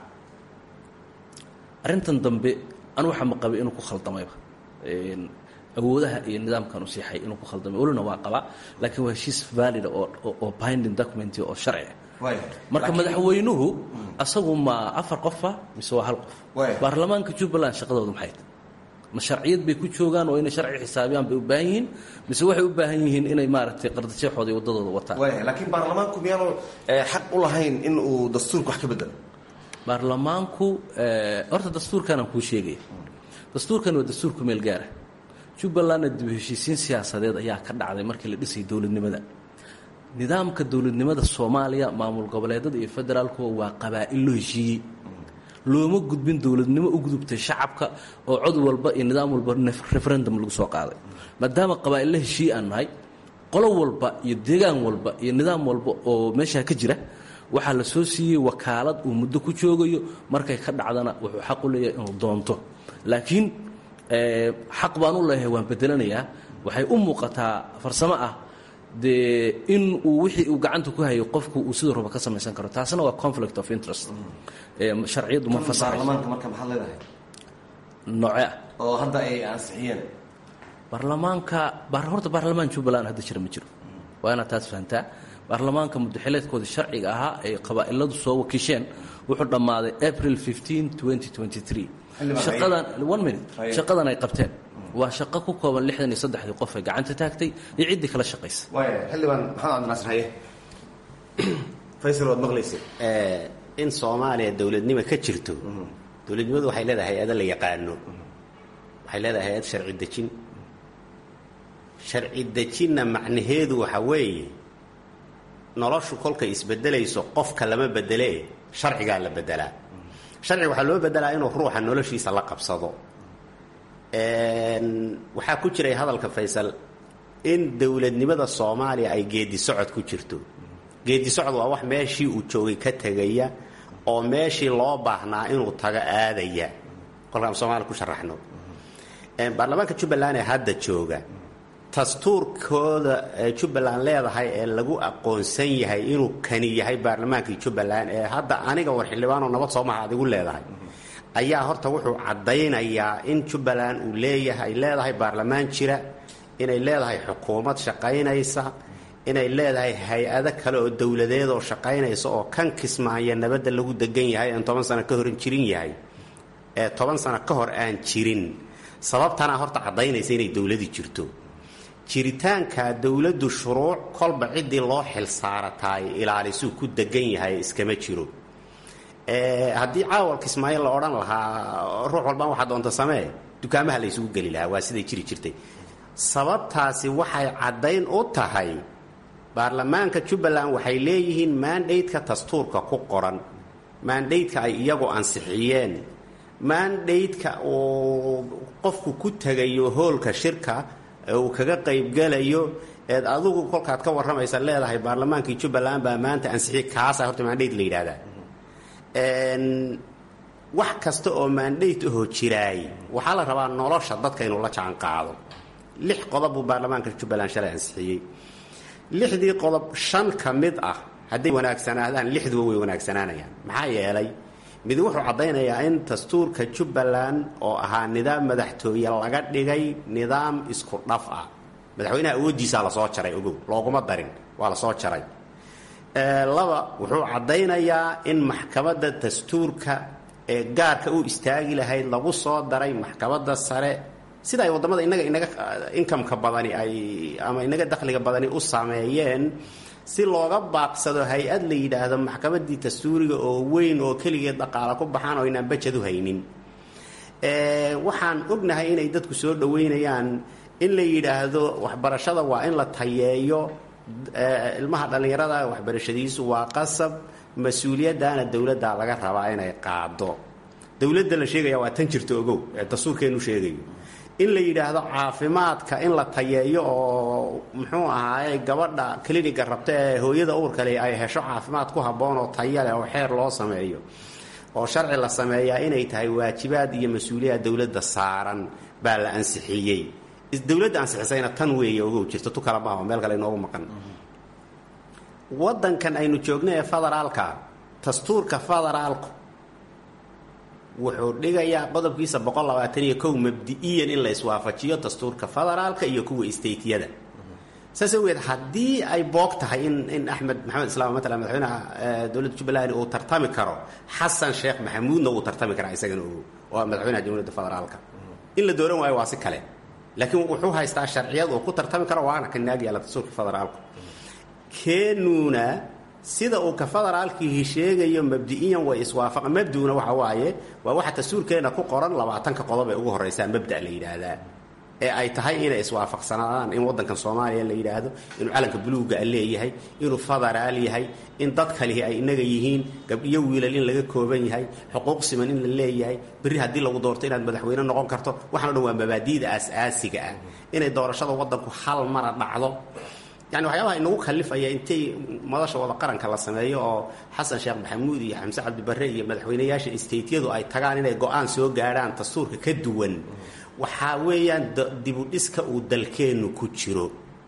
arrintan dambe anu waxa ma qabay inuu ku khaldamayba awoodaha iyo nidaamkan u siixay inuu ku khaldamay welina waa qabaa laakiin waa heshiis valida oo binding document oo sharci marka madaxweynuhu asagu ma afar qofa mise waa hal qof baarlamaanka jubbaland shaqadoodu maxay tahay ma sharciyad bay ku joogaan oo inay sharci xisaabiyaan bay u baahan yihiin mise waxay u baahan yihiin inay maaragtay qardajeexooda iyo waddadooda wataan laakiin baarlamaanku miyaanu xaq u lahayn in uu dastuurka wax ka bedelo baarlamaanku horta dastuurkanaan kuu sheegaya dastuurkan waa dastuurku meel gaara jubbalandna dib heshiisiin siyaasadeed ayaa ka dhacday markii la dhisay dowladnimada nidaamka dowladnimada soomaaliya maamul goboleedada iyo federaalkuwa waa qabaa'il loo heshiiyey looma gudbin dowladnimo u gudubtay shacabka oo cod walba iyo nidaam walba referendum lagu soo qaaday maadaama qabaa'illa heshiiye aan nahay qolo walba iyo deegaan walba iyo nidaam walba oo meeshaa ka jira waxaa la soo siiyey wakaalad uu muddo ku joogayo markay ka dhacdana wuxuu xaq u leeyahay inuu doonto laakiin xaq baan u leeyahay waan bedelanayaa waxay u muuqataa farsamo ah dee in uu wixii uu gacanta ku hayo qofku uu siduu raba ka samaysan karo taasina waa conflict of interest sharciyaddu ma baarlamaanka marka maxaad leedahay nooce ah oo hadda ay ansixiyeen baarlamaanka horta baarlamaan jubbaland hadda jira ma jiro waa inaad taas fahantaa baarlamaanka muddaxileedkooda sharciga ahaa ay qabaa'iladu soo wakiisheen wuxuu dhammaaday april shaqadan one minute shaqadan ay qabteen waa shaqo ku kooban lixdan iyo saddexdii qof ee gacanta taagtay iyo ciddii kala shaqaysa waaya xildhibaan maxamed cabdinaasir haye faysal waad maqlaysa in soomaaliya dowladnimo ka jirto dowladnimadu waxay leedahay hay-ado la yaqaano waxay leedahay hay-ad sharci dejin sharci dejinna macnaheedu waxa weeye noloshu kolkay isbedelayso qofka lama bedelee sharcigaa la bedelaa sharciga waxaa loo bedelaa inuu ruuxa noloshiisa la qabsado waxaa ku jiray hadalka faysal in dowladnimada soomaaliya ay geedi socod ku jirto geedi socod waa wax meeshii uu joogay ka tegaya oo meeshii loo baahnaa inuu tago aadaya kolkaan soomaaliya ku sharaxno baarlamaanka jubbaland ee hadda jooga dastuurkooda jubbaland leedahay ee lagu aqoonsan yahay inuu kani yahay baarlamaankii jubbaland ee hadda aniga war xildhibaanoo nabad soomaha adigu leedahay ayaa horta wuxuu caddaynayaa in jubbaland uu leeyahay leedahay baarlamaan jira inay leedahay xukuumad shaqaynaysa inay leedahay hay-ado kale oo dowladeed oo shaqaynaysa oo kan kismaaya nabadda lagu degan yahay aan toban sano ka horan jirin yahay ee toban sano ka hor aan jirin sababtana horta caddaynaysa inay dowladi jirto jiritaanka dowladdu shuruuc kolba ciddii loo xil saarataay ilaalisuu ku degan yahay iskama jiro haddii caawal kismaayo la odhan lahaa ruux walbaan waxaa doonta samee dukaamaha la ysugu geli lahaa waa siday jiri jirtay sababtaasi waxay caddayn u tahay baarlamaanka jubbaland waxay leeyihiin maandhaydka dastuurka ku qoran maandhaydka ay iyagu ansixiyeen maandhaydka uu qofku ku tegayo hoolka shirka uu kaga qaybgelayo eed adigu kolkaad ka warramaysa leedahay baarlamaankii jubbaland baa maanta ansixiyey kaasaa horta maandhayd la yidhahdaa wax kasta oo maandhayd ahoo jiraay waxaa la rabaa nolosha dadka inuu la jaan qaado lix qodob buu baarlamaanka jubbaland shalay ansixiyey lixdii qodob shan ka mid ah hadday wanaagsanaadaan lixduba way wanaagsanaanayaan maxaa yeelay mid wuxuu caddaynayaa in dastuurka jubbaland oo ahaa nidaam madaxtooye laga dhigay nidaam isku dhaf ah madaxweynaha awooddiisaa lasoo jaray ogow looguma darin waa lasoo jaray laba wuxuu caddaynayaa in maxkamadda dastuurka ee gaarka u istaagi lahayd lagu soo daray maxkamadda sare sida ay waddamada inaga inaga inkamka badani ay ama inaga dakhliga badani u sameeyeen si looga baaqsado hay-ad la yidhaahdo maxkamaddii dastuuriga oo weyn oo keligeed dhaqaala ku baxaan oo inaan bajad u haynin waxaan ognahay inay dadku soo dhoweynayaan in la yidhaahdo waxbarashada waa in la tayeeyo ilmaha dhallinyarada waxbarashadiisu waa qasab mas-uuliyaddaana dowladda laga rabaa inay qaado dowladda la sheegaya waa tan jirta ogow ee dastuurkeenu sheegayo in la yidhaahdo caafimaadka in la tayeeyo oo muxuu ahaaye gabadha cliniga rabta ee hooyada uurkale ay hesho caafimaad ku habboon oo taya leh oo xeer loo sameeyo oo sharci la sameeyaa inay tahay waajibaad iyo mas-uuliyad dowladda saaran baa la ansixiyey dowladda ansixisayna tan weeye ogow jirta tu kala maaho meel kale inoogu maqan waddankan aynu joogno ee federaalka dastuurka federaalku wuxuu dhigayaa qodobkiisa boqol labaatan iyo kow mabdi-iyan in la iswaafajiyo dastuurka federaalka iyo kuwa stateyada saas awgeed haddii ay boog tahay in in axmed maxamed islaam matala madaxweynaha dowladda jubbaland uu tartami karo xasan sheekh maxamuudna uu tartami karaa isagana ogo oo madaxweynaha jamhuuriyadda federaalka in la dooran waayo waa si kale laakiin wuxuu haystaa sharciyad uu ku tartami karo waana ka naag yaalla dastuurka federaalku keenuuna sida uu ka federaalkiihi sheegayo mabdi-iyan way iswaafaqa mabduna waxa waaye waa waxa dastuurkeena ku qoran labaatanka qodob ee ugu horreysaa mabda la yidhaahdaa ee ay tahay inay iswaafaqsanaadaan in waddankan soomaaliya la yidhaahdo inuu calanka buluuga a leeyahay inuu federaal yahay in dad kalihi ay inaga yihiin gabdhiyo wiilal in laga kooban yahay xuquuq siman in la leeyahay berri haddii lagu doorto inaad madaxweyne noqon karto waxaan o dhan waa mabaadi'da aas-aasiga ah inay doorashada waddanku hal mara dhacdo yani waxyaabaha inagu khalifaya intay madasha wada qaranka la sameeyo oo xasan sheekh maxamuud iyo xamse cabdibarre iyo madaxweynayaasha stateyadu ay tagaan inay go-aan soo gaadhaan dastuurka ka duwan waxaa weeyaan dibudhiska uu dalkeennu ku jiro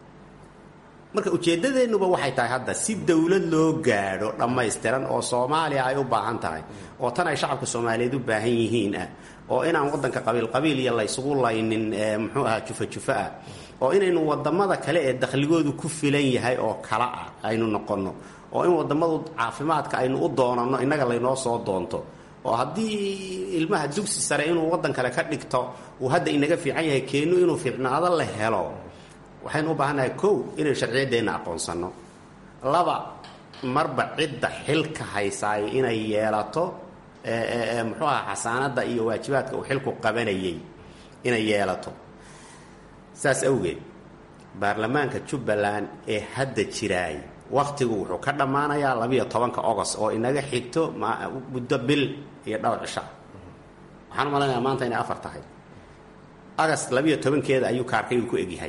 marka ujeeddadeennuba waxay tahay hadda si dowlad loo gaadho dhammaystiran oo soomaaliya ay u baahan tahay oo tan ay shacabka soomaaliyeed u baahan yihiin ah oo inaan waddanka qabiilqabiil iyo laysugu laynin muxuu ahaa jufa-jufa ah oo inaynu wadamada kale ee dakhligoodu ku filan yahay oo kala ah aynu noqonno oo in wadamadu caafimaadka aynu u doonanno innaga laynoo soo doonto oo haddii ilmaha dugsi sare inuu waddan kale ka dhigto uu hadda inaga fiican yahay keenu inuu fiicnaado la helo waxaynu u baahannahay kow inaynu sharciyaddeenna aqoonsanno laba marba cidda xilka haysaayo inay yeelato muxuu aha xasaanadda iyo waajibaadka uu xilku qabanayay inay yeelato saas awgeed baarlamaanka jubbaland ee hadda jiraay wakhtigu wuxuu ka dhammaanayaa labiyo tobanka ogost oo inaga xigto muddo bil iyo dhowr cisha waxaan u malaynayaa maanta inay afar tahay agast labiyo tobankeeda ayuu kaarkaygu ku egyahay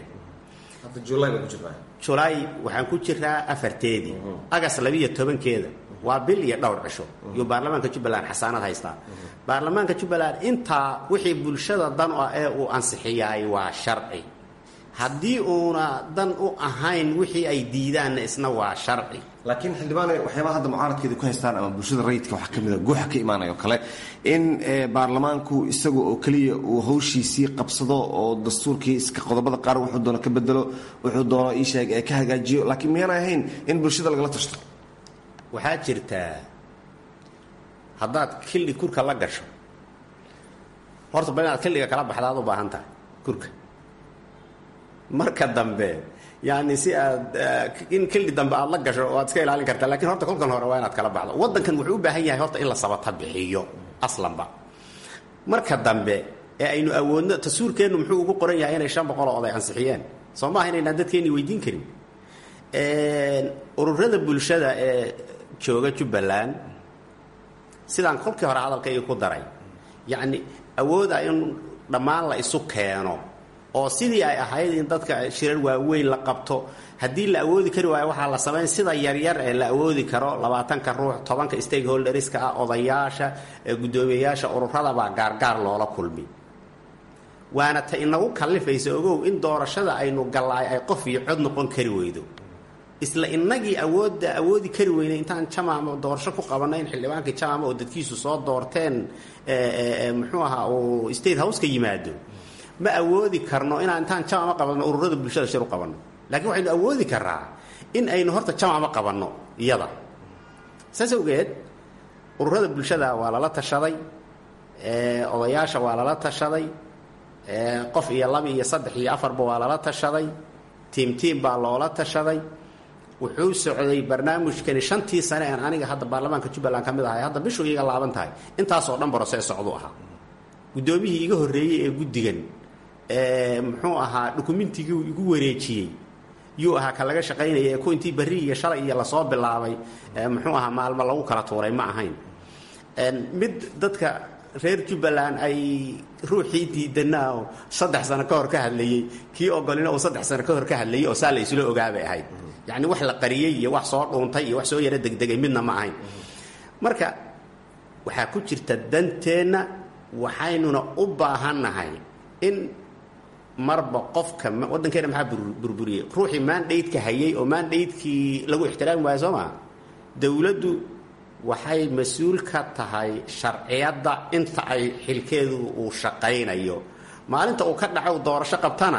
julaay waxaan ku jiraa afarteedii agast labiyo tobankeeda waa bil iyo dhowr cisho iyuu baarlamaanka jubbaland xasaanad haystaa baarlamaanka jubbaland intaa wixii bulshada dan ah ee uu ansixiyaay waa sharci haddii uuna dan u ahayn wixii ay diidaanna isna waa sharci laakiin xildhibaane waxyaabaha hadda mucaaradkeeda ku haystaan ama bulshada rayidka waxaa ka mida guuxa ka imaanayo kale in baarlamaanku isaga oo keliya uu hawshiisii qabsado oo dastuurkii iska qodobada qaar wuxuu doono ka bedelo wuxuu doono iisheeg ee ka hagaajiyo laakiin miyaana ahayn in bulshada lagala tashto waxaa jirtaa haddaad kildhi kurka la gasho horta bal inaad kildhiga kala baxdaad u baahan tahay kurka marka dambe yani si aad in kildhi dambe aad la gasho oo aad iska ilaalin kartaa lakiin horta kolkan hore waa inaad kala baxdo waddankan wuxuu u baahan yahay horta in la sabata bixiyo aslanba marka dambe ee aynu awoodno tasuurkeennu muxuu ugu qoran yahay inay shan boqol oo oday ansixiyeen soo maaha inaynaan dadkeenni weydiin karin ururada bulshada ee jooga jubbaland sidaan kolkii hore hadalkayga ku daray yacni awooda in dhammaan la isu keeno oo sidii ay ahayd in dadka shirar waaweyn la qabto haddii la awoodi kari waayo waxaa la samayn sida yaryar ee la awoodi karo labaatanka ruux tobanka stakeholderska ah odayaasha guddoomiyeyaasha ururadabaa gaargaar loola kulmi waana ta inagu kallifaysa ogow in doorashada aynu gallaay ay qof iyo cod noqon kari weydo isla inagii awoodda awoodi kari weynay intaan jamaama doorasho ku qabanay in xildhibaankii jamaama oo dadkiisu soo doorteen muxuu ahaa uu state house ka yimaado ma awoodi karno inaan intaan jamaama qabanno ururada bulshada shir u qabanno laakiin waxaynu awoodi karaa in aynu horta jamaama qabanno iyada saas awgeed ururada bulshada waa lala tashaday odayaasha waa lala tashaday qof iyo laba iyo saddex iyo afarba waa lala tashaday tiim tiim baa loola tashaday wuxuu socday barnaamijkani shantii sane aan aniga hadda baarlamaanka jubbaland ka mid ahay hadda bishuu iiga laaban tahay intaasoo dhan barose socdu ahaa guddoomiyihii iga horreeyey ee guddigan muxuu ahaa dukumentigii igu wareejiyey yuu ahaa ka laga shaqaynaya ee ku intii barri iyo shalay iyo lasoo bilaabay muxuu ahaa maalmo lagu kala tuuray ma ahayn mid dadka reer jubbaland ay ruuxii diidanaa oo saddex sano ka hor ka hadlayey kii ogolina uu saddex sano ka hor ka hadlayey oo saa la isla ogaabay ahayd yacni wax la qariyey iyo wax soo dhuuntay iyo wax soo yaro degdegay midna ma ahayn marka waxaa ku jirta danteenna waxaynuna u baahannahay in marba qofka waddankeena maxaa burburiyey ruuxii maandhaydka hayay oo maandhaydkii lagu ixtiraami waayo soo maa dowladdu waxay mas-uul ka tahay sharciyadda inta ay xilkeedu uu shaqaynayo maalinta uu ka dhaco doorasho qabtana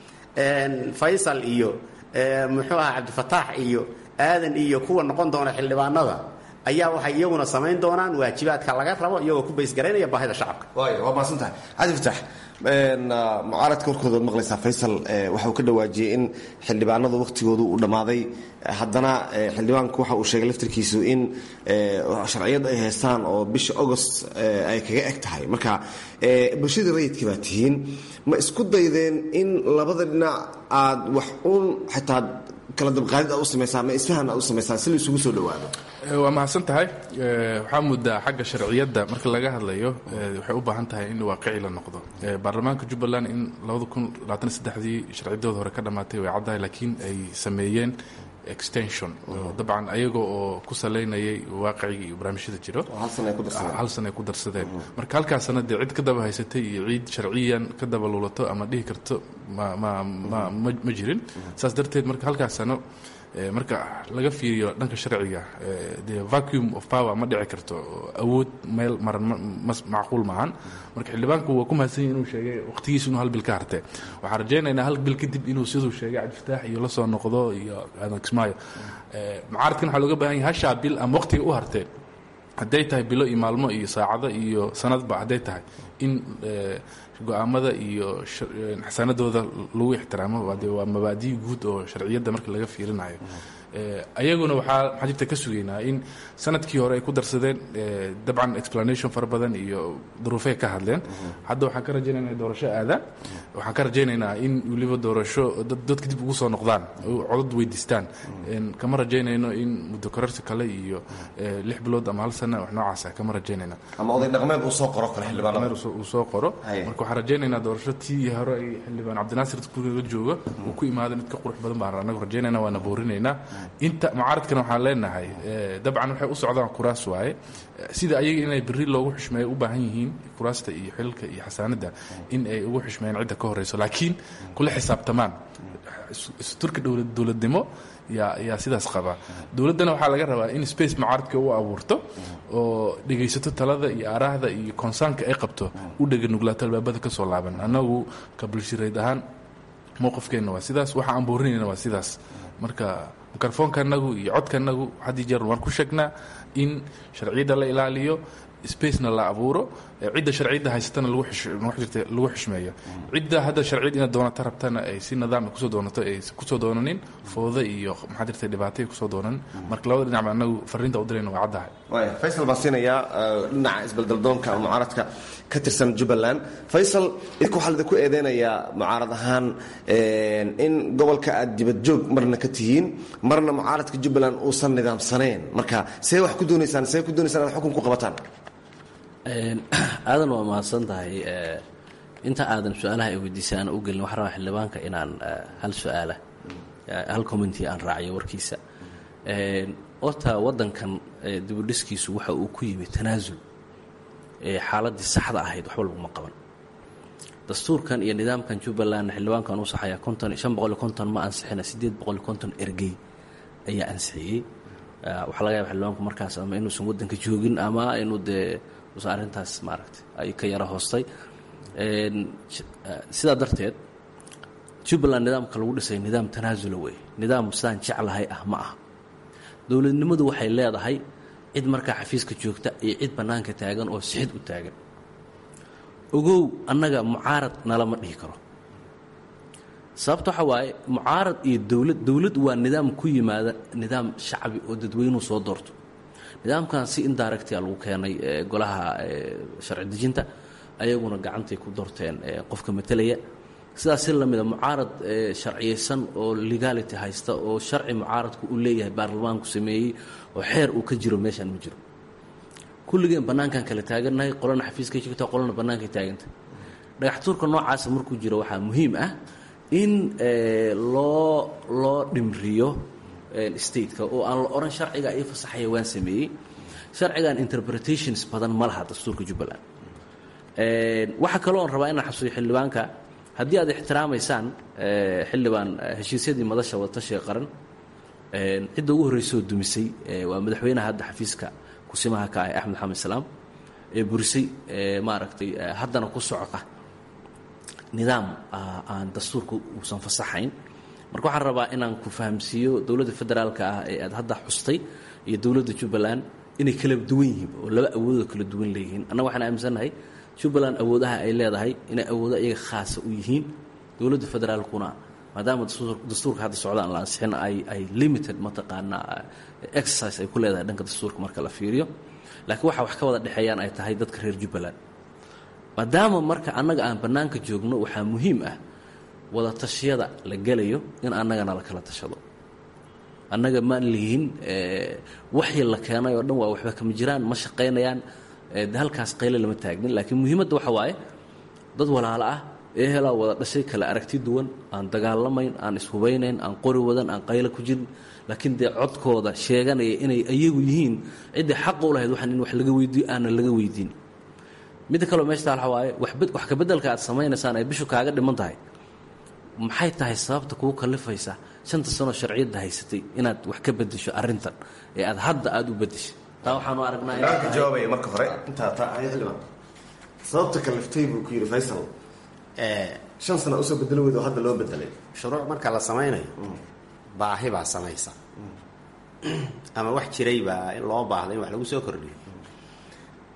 faysal iyo muxuu aha cabdifataax iyo aadan iyo kuwa noqon doona xildhibaanada ayaa waxay iyaguna samayn doonaan waajibaadka laga rabo iyagoo ku baysgaraynaya baahida shacabka waay waa mahadsantahay cabdifatax mucaaradka warkooda waad maqlaysaa faysal waxa uu ka dhawaajiyey in xildhibaanadu wakhtigoodu uu dhammaaday haddana xildhibaanku waxa uu sheegay laftirkiisu in sharciyad ay haystaan oo bisha agost ay kaga eg tahay marka bulshadii rayidka baa tihiin ma isku daydeen in labada dhinac aad wax uun xitaa kala dabqaadid aad u samaysaan ma isfahan aad u samaysaan si la isugu soo dhawaado waa mahadsan tahay waxaa muddaa xagga sharciyadda marka laga hadlayo waxay u baahan tahay in waaqici la noqdo baarlamaanka jubbaland in dii sharciyadooda hore ka dhammaatay way caddahay laakiin ay sameeyeen extension dabcan ayaga oo ku salaynayay waaqicigii iyo barnaamijyada jiro hal sana ay ku darsadeen marka halkaas sana dee cid ka daba haysatay iyo ciid sharciyan ka daba luulato ama dhihi karto ma jirin saas darteed marka halkaas sano marka laga fiiriyo dhanka sharciga de vacuum of power ma dhici karto awood meel maran macquul maahan marka xildhibaanku waa ku mahadsan yahi inuu sheegay waqtigiisa inuu hal bil ka hartee waxaan rajaynaynaa hal bil kadib inuu siduu sheegay cabdifataax iyo la soo noqdo iyo aadan kismaayo mucaaradkan waxaa looga baahan yahay hashaa bil ama waqtiga u harteen hadday tahay bilo iyo maalmo iyo saacado iyo sanadba hadday tahay in go-aamada iyo xasanadooda lagu ixtiraamo de waa mabaadiyi guud oo sharciyadda marka laga fiirinayo ayaguna waxaa maxaa jirta ka sugaynaa in sanadkii hore ay ku darsadeen dabcan explanation fara badan iyo duruufey ka hadleen hadda waxaan ka rajaynaynaa doorasho aadaan waxaan ka rajaynaynaa in weliba doorasho dadka dib ugu soo noqdaan codad weydiistaan kama rajaynayno in muddo kororsi kale iyo lix bilood ama hal sana wax noocaasa kama rajaynayna ama oday dhaqmeed uu soo qoro kale xildhibaanada uu soo qoro marka waxaan rajaynaynaa doorasho tii hore ay xildhibaan cabdinaasir guriga jooga uu ku imaada mid ka qurux badan baan anagu rajaynayna waana boorinaynaa inta mucaaradkana waxaan leenahay dabcan waxay u socdaan kuraas waaye sida ayaga inay beri loogu xushmeeyo u baahan yihiin kuraasta iyo xilka iyo xasaanadda in ay ugu xushmeeyaan cidda ka horeyso laakiin kula xisaabtamaan isturka dowladnimo yaa yaa sidaas qaba dowladdana waxaa laga rabaa in space mucaaradka u abuurto oo dhegaysato talada iyo aaraahda iyo konsaanka ay qabto u dhega nuglaato albaabada ka soo laaban annagu ka bulshireed ahaan mowqifkeenna waa sidaas waxa aan boorinayna waa sidaas marka mikrofonkanagu iyo codkanagu haddii jeer waan ku sheegnaa in sharciyadda la ilaaliyo spacena la abuuro cidda sharciyadda haysatana lagu xishmeeyo cidda hadda sharciyad inaad doonata rabtana ay si nidaam kusoo doonato ay kusoo doonanin fooda iyo maxaa jirta dhibaatay kusoo doonanin marka labada dhinac ba anagu fariinta u dirayna waa caddahay waaya faysal baan siinayaa dhinaca isbeldaldoonka ama mucaaradka ka tirsan jubbaland faysal idinku waxaa lidinku eedeynayaa mucaarad ahaan in gobolka aad dibadjoog marna ka tihiin marna mucaaradka jubbaland uusan nidaamsanayn marka see wax ku doonaysaan see ku doonaysaan inaad xukun ku qabataan aadan waa mahadsan tahay inta aadan su-aalaha ay weydiisay aan u gelin waxaan rabaa xildhibaanka inaan hal su-aala hal commenty aan raaciyo warkiisa horta waddankan dibudhiskiisu waxa uu ku yimi tanaasul xaaladdii saxda ahayd waxba laguma qaban dastuurkan iyo nidaamkan jubbaland xildhibaankan u saxaya konton shan boqol iyo konton ma ansixina siddeed boqol iyo konton ergey ayaa ansixiyey waxaa laga yaba xildhibaanku markaas ama inuusan waddanka joogin ama inuu dee usan arrintaas maaragtay ay ka yaro hoostay sidaa darteed jubbaland nidaamka lagu dhisay nidaam tanaasula wey nidaam sidaan jeclahay ah ma ah dowladnimadu waxay leedahay cid markaa xafiiska joogta iyo cid bannaanka taagan oo sixid u taagan ogow annaga mucaarad nalama dhihi karo sababta waxaa waaye mucaarad iyo dowlad dowlad waa nidaam ku yimaada nidaam shacbi oo dadweynuhu soo doorto nidaamkan si indiractia lagu keenay golaha sharci dejinta ayaguna gacantay ku doorteen qofka matelaya sidaas si lamida mucaarad sharciyeysan oo legality haysta oo sharci mucaaradku uu leeyahay baarlamaanku sameeyey oo xeer uu ka jiro meeshaan ma jiro kulligeen bannaankan kala taagannahay qolana xafiiskay joogta qolana bannaankay taaganta dhagaxtuurka noocaasa markuu jiro waxaa muhiim ah in loo loo dhimriyo stateka oo aan la odhan sharciga ii fasaxaya waan sameeyey sharcigan interpretations badan ma laha dastuurka jubbaland waxaa kaloo on rabaa inaan xasuuyo xildhibaanka haddii aad ixtiraamaysaan xildhibaan heshiisyadii madasha wadatashiga qaran cidda ugu horreysoo dumisay waa madaxweynaha hadda xafiiska kusimaha ka ah axmed xamed salaam ee burisay maaragtay haddana ku socota nidaam aan dastuurka uusan fasaxayn marka waxaan rabaa inaan ku fahamsiiyo dowladda federaalka ah ee aad hadda xustay iyo dowladda jubbaland inay kala duwan yihiin oo laba awoodoo kala duwan leeyihiin annaga waxaan aaminsannahay jubbaland awoodaha ay leedahay inay awoodo iyaga khaasa u yihiin dowladda federaalkuna maadaama dastuurka hadda socdaan la ansixin ay ay limited mataqaanaa exercise ay ku leedahay dhanka dastuurka marka la fiiriyo laakiin waxa wax ka wada dhexeeyaan ay tahay dadka reer jubbaland maadaama marka annaga aan bannaanka joogno waxaa muhiim ah wada tashiyada la gelayo in annagana la kala tashado annaga maan lihiin waxii la keenay oo dhan waa waxba kama jiraan ma shaqaynayaan de halkaas qayle lama taagnin laakiin muhiimadda waxa waaye dad walaalo ah ee helaa wada dhashay kala aragti duwan aan dagaalamayn aan ishubeynayn aan qori wadan aan qayle ku jirin laakiin dee codkooda sheeganaya inay iyagu yihiin ciddii xaqa u lahayd waxaan in wax laga weydiiyo aanan laga weydiin midda kaleo meesha taal waxa waaye wax kabeddelka aad samaynaysaan ay bishu kaaga dhiman tahay maxay tahay sababta kugu kalifaysa shanta sanoo sharciyadda haysatay inaad wax ka bedesho arrintan ee aad hadda aada u bedeshay taa waxaanu aragnaa jawaabaya marka hore intaa taa xildhibaan sababta kaliftay buu ku yidhi faysal shan sana usoo bedelo weyd oo hadda loo bedelay shuruuc marka la samaynayo baahi baa samaysa ama wax jiray baa in loo baahda in wax lagu soo kordhiyo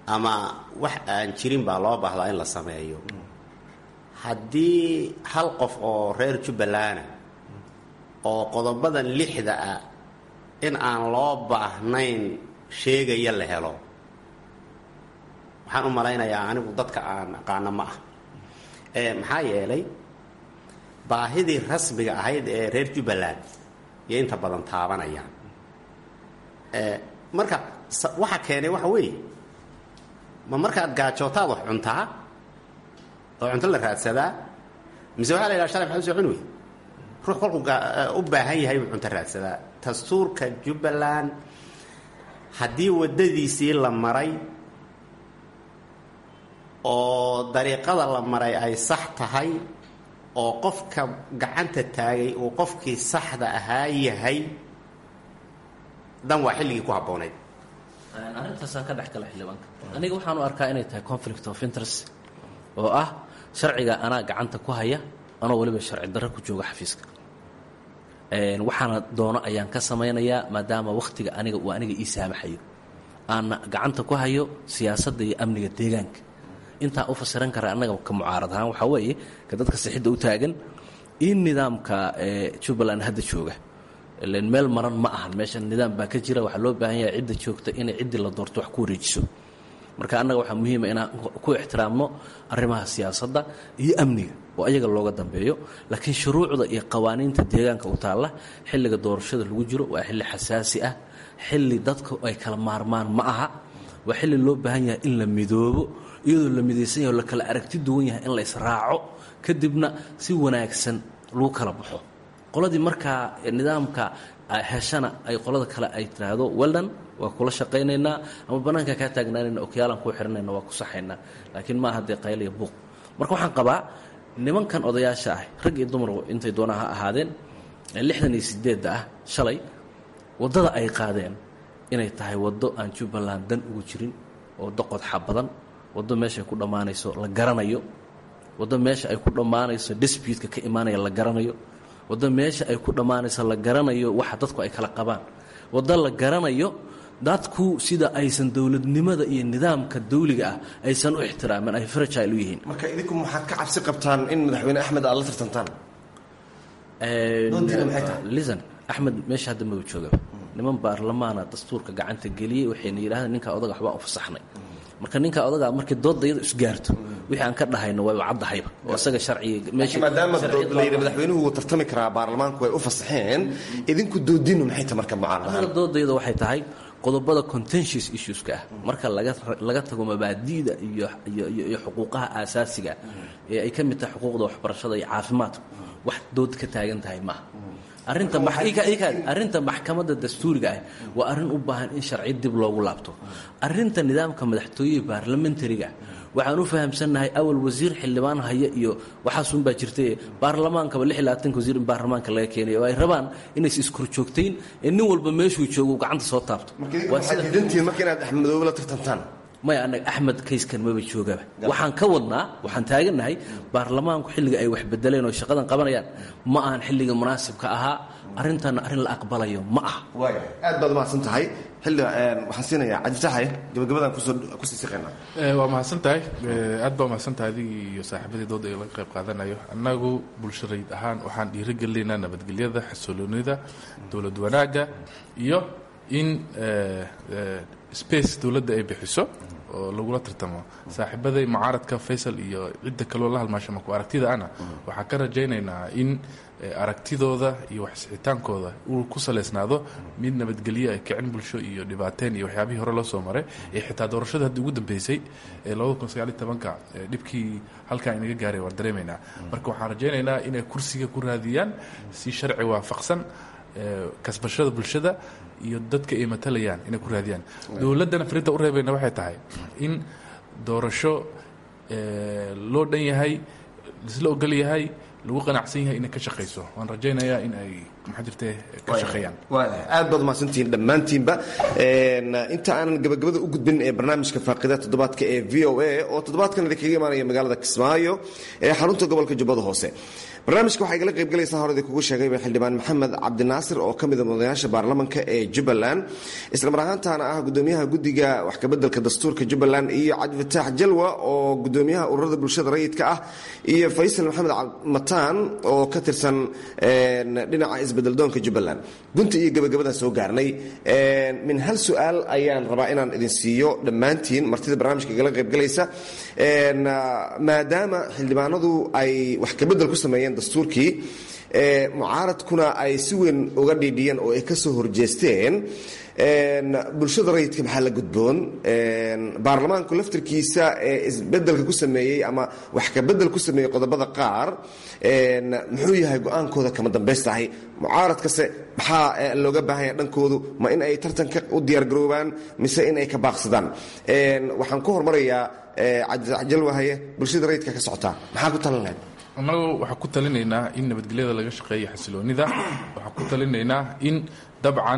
ama wax aan jirin baa loo baahdaa in la sameeyo haddii hal qof oo reer jubbalana oo qodobadan lixda ah in aan loo baahnayn sheegaya la helo waxaan u malaynayaa anigu dadka aan aqaano ma ah maxaa yeelay baahidii rasmiga ahayd ee reer jubbaland iyo inta badan taabanayaan marka waxa keenay waxa weeye ma markaad gaajootaad wax cuntaa oo cunto la raadsadaa mise waxaa la yidhaha shalay maxaa usoo cuni wey ruux kolkuu u baahan yahay buu cunto raadsadaa dastuurka jubbaland haddii waddadiisii la maray oo dariiqada la maray ay sax tahay oo qofka gacanta taagay uu qofkii saxda ahaa yahay dan waa xilligii ku habboonayd arrintaasaan ka dhex gala xildhibaanka aniga waxaan u arkaa inay tahay conflict of interest oo ah sharciga anaa gacanta ku haya anoo weliba sharci darro ku jooga xafiiska waxaana doono ayaan ka samaynayaa maadaama wakhtiga aniga uu aniga ii saamaxayo aana gacanta ku hayo siyaasadda iyo amniga deegaanka intaa u fasiran kara annaga ka mucaarad ahaan waxaa weeye ka dadka sixidda u taagan in nidaamka jubbaland hadda jooga ilan meel maran ma ahan meesha nidaam baa ka jira waxaa loo baahan yahay cidda joogta inay ciddii la doorto wax ku wareejiso marka annaga waxaa muhiima inaan ku ixtiraamno arrimaha siyaasadda iyo amniga oo ayaga looga dambeeyo laakiin shuruucda iyo qawaaniinta deegaanka u taalla xilliga doorashada lagu jiro waa xilli xasaasi ah xilli dadku ay kala maarmaan ma aha waa xilli loo baahan yahay in la midoobo iyadoo la midaysan yahay oo la kala aragti duwan yahay in la israaco kadibna si wanaagsan lagu kala baxo qoladii markaa nidaamka heshana ay qolada kale ay tiraahdo weldan waa kula shaqaynaynaa ama bannaanka kaa taagnaanayna okyaalaan kuu xihanayna waa ku saxaynaa laakiin maaha dee qayliya buuq marka waxaan qabaa nimankan odayaasha ah rag iyo dumar intay doonaa ha ahaadeen lixdan iyo sideedda ah shalay waddada ay qaadeen inay tahay waddo aan jubbaland dan ugu jirin oo doqodxa badan waddo meeshaay ku dhammaanayso la garanayo waddo meesha ay ku dhammaanayso disputka ka imaanaya la garanayo waddo meesha ay ku dhammaanayso la garanayo waxa dadku ay kala qabaan waddo la garanayo dadku sida aysan dowladnimada iyo nidaamka dawliga ah aysan u ixtiraamin ay fragile u yihiin marka idinku maxaad ka cabsi qabtaan in madaxweyne axmed aad la tartantaan doontiina maxay tahay lisan axmed meesha hadda maba joogaba niman baarlamaana dastuurka gacanta geliyey waxayna yidhahdeen ninkaa odaga waxbaan u fasaxnay marka ninkaa odagaa markii doodda iyada isgaarto wixii aan ka dhahayno waa caddahayba oo isaga sharciga meesha maadaama layidhi madaxweynuhu wuu tartami karaa baarlamaanku way u fasaxeen idinku doodiinu maxay tahay marka mucaarad anaga doodayada waxay tahay qodobada contentious issueska ah marka laga tago mabaadi'da iyo xuquuqaha aasaasiga ee ay ka mid tahay xuquuqda waxbarashada iyo caafimaadku wax dood ka taagan tahay maaha arrinta maxkamadda dastuuriga ah waa arrin u baahan in sharci dib loogu laabto arrinta nidaamka madaxtooyihii baarlamentariga waxaan u fahamsannahay awal wasiir xildhibaan haya iyo waxaasunbaa jirtay baarlamaankaba lix iyo labaatanka wasiir in baarlamaanka laga keenay oo ay rabaan inays iskorjoogtayn ee nin walba meeshuu joogo uu gacanta soo taabto waxaad diidantihiin marka inaad axmedoobe la tartantaan maya annaga axmed kayskan maba joogaba waxaan ka wadnaa waxaan taagannahay baarlamaanku xilliga ay wax bedeleen oo shaqadan qabanayaan ma ahan xilliga munaasibka ahaa arrintanna arrin la aqbalayo ma aha waaya aad baad umahadsan tahay xilli waxaan siinayaa cabdifataxaye gabagabadaan kusoo kusii siqaynaa waa mahadsan tahay aad baa umahadsan tahay adigii iyo saaxiibadii dooda ee laga qayb qaadanayo annagu bulsharayd ahaan waxaan dhiirigelinaynaa nabadgelyada xasiloonida dowlad wanaagga iyo in space dowladda ay bixiso oo lagula tartamo saaxiibaday mucaaradka faysal iyo cidda kaloo la halmaasha marku aragtida ana waxaan ka rajaynaynaa in aragtidooda iyo waxsixitaankooda uu ku salaysnaado mid nabadgelyo ay kicin bulsho iyo dhibaateen iyo waxyaabihii hore loo soo maray ee xitaa doorashada haddii ugu dambeysay ee labada kun sagaal iyo tobanka dhibkii halkaa inaga gaaray waan dareemaynaa marka waxaan rajaynaynaa inay kursiga ku raadiyaan si sharci waafaqsan kasbashada bulshada iyo dadka ay matalayaan inay ku raadiyaan dowladdana farinta u reebayna waxay tahay in doorasho loo dhan yahay lisla ogol yahay lagu qanacsan yahay inay ka shaqayso waan rajaynayaa in ay maxaa jirte ka shaqeeyaan aad baad mahadsantihiin dhammaantiinba inta aanan gabagabada u gudbin ee barnaamijka faaqida toddobaadka ee v o a oo toddobaadkan idinkaga imaanaya magaalada kismaayo ee xarunta gobolka jubbada hoose barnaamijka waxaa igala qaybgalaysaa hore idinkugu sheegayba xildhibaan maxamed cabdinaasir oo ka mida mudanayaasha baarlamanka ee jubbaland islamar ahaantaana ah gudoomiyaha guddiga wax kabeddelka dastuurka jubbaland iyo cabdifataax jalwa oo gudoomiyaha ururada bulshada rayidka ah iyo faysal maxamed mataan oo ka tirsan dhinaca isbedeldoonka jubbaland gunta iyo gabagabadaan soo gaarnay min hal su-aal ayaan rabaa inaan idin siiyo dhammaantiin martida barnaamijka igala qaybgalaysa maadaama xildhibaanadu ay wax kabedel ku sameeyeen dastuurkii mucaaradkuna ay si weyn uga dhiidhiyeen oo ay ka soo horjeesteen bulshada rayidka maxaa la gudboon baarlamaanku laftirkiisa ee isbedelka ku sameeyey ama wax kabedel ku sameeyey qodobada qaar muxuu yahay go-aankooda kama dambaystahay mucaaradkase maxaa looga baahanya dhankoodu ma in ay tartanka u diyaargaroobaan mise in ay ka baaqsadaan waxaan ku hormarayaa cabdijalwahaye bulshada rayidka ka socotaa maxaa ku talan lahayd annagu waxaan ku talinaynaa in nabadgelyada laga shaqeeyo xasiloonida waxaan ku talinaynaa in dabcan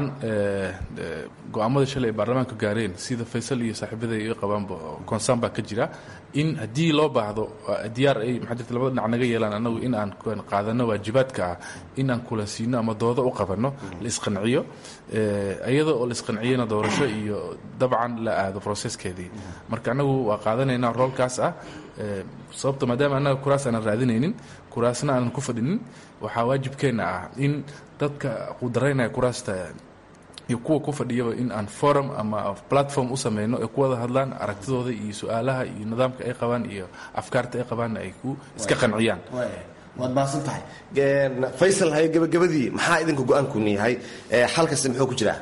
go-aamada shalay ay baarlamaanka gaareen sida faysal iyo saaxiibada iga qabaanba concern baa ka jira in haddii loo baahdo diyaar ay maxaa jirta labada dhinac naga yeelaan annagu in aan qaadano waajibaadka ah in aan kula siino ama doodo u qabanno la isqanciyo iyada oo la isqanciyana doorasho iyo dabcan la aado processkeedii marka annagu waa qaadanaynaa roolkaas ah sababta maadaama annaga kuraas aanan raadinaynin kuraasna aanan ku fadhinin waxaa waajibkeenna ah in dadka qudaraynaya kuraasta iyo kuwa ku fadhiyaba in aan forum ama platform u sameyno ay ku wada hadlaan aragtidooda iyo su-aalaha iyo nidaamka ay qabaan iyo afkaarta ay qabaanna ay ku iska qanciyaan waad mahadsan tahay faysal haye gabagabadii maxaa idinka go-aankuni yahay xalkasi muxuu ku jiraa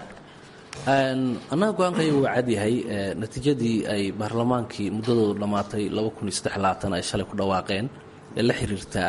annaga go-aankaya wuu cadyahay natiijadii ay baarlamaankii muddadoodu dhammaatay ay shalay ku dhawaaqeen ee la xiriirtaa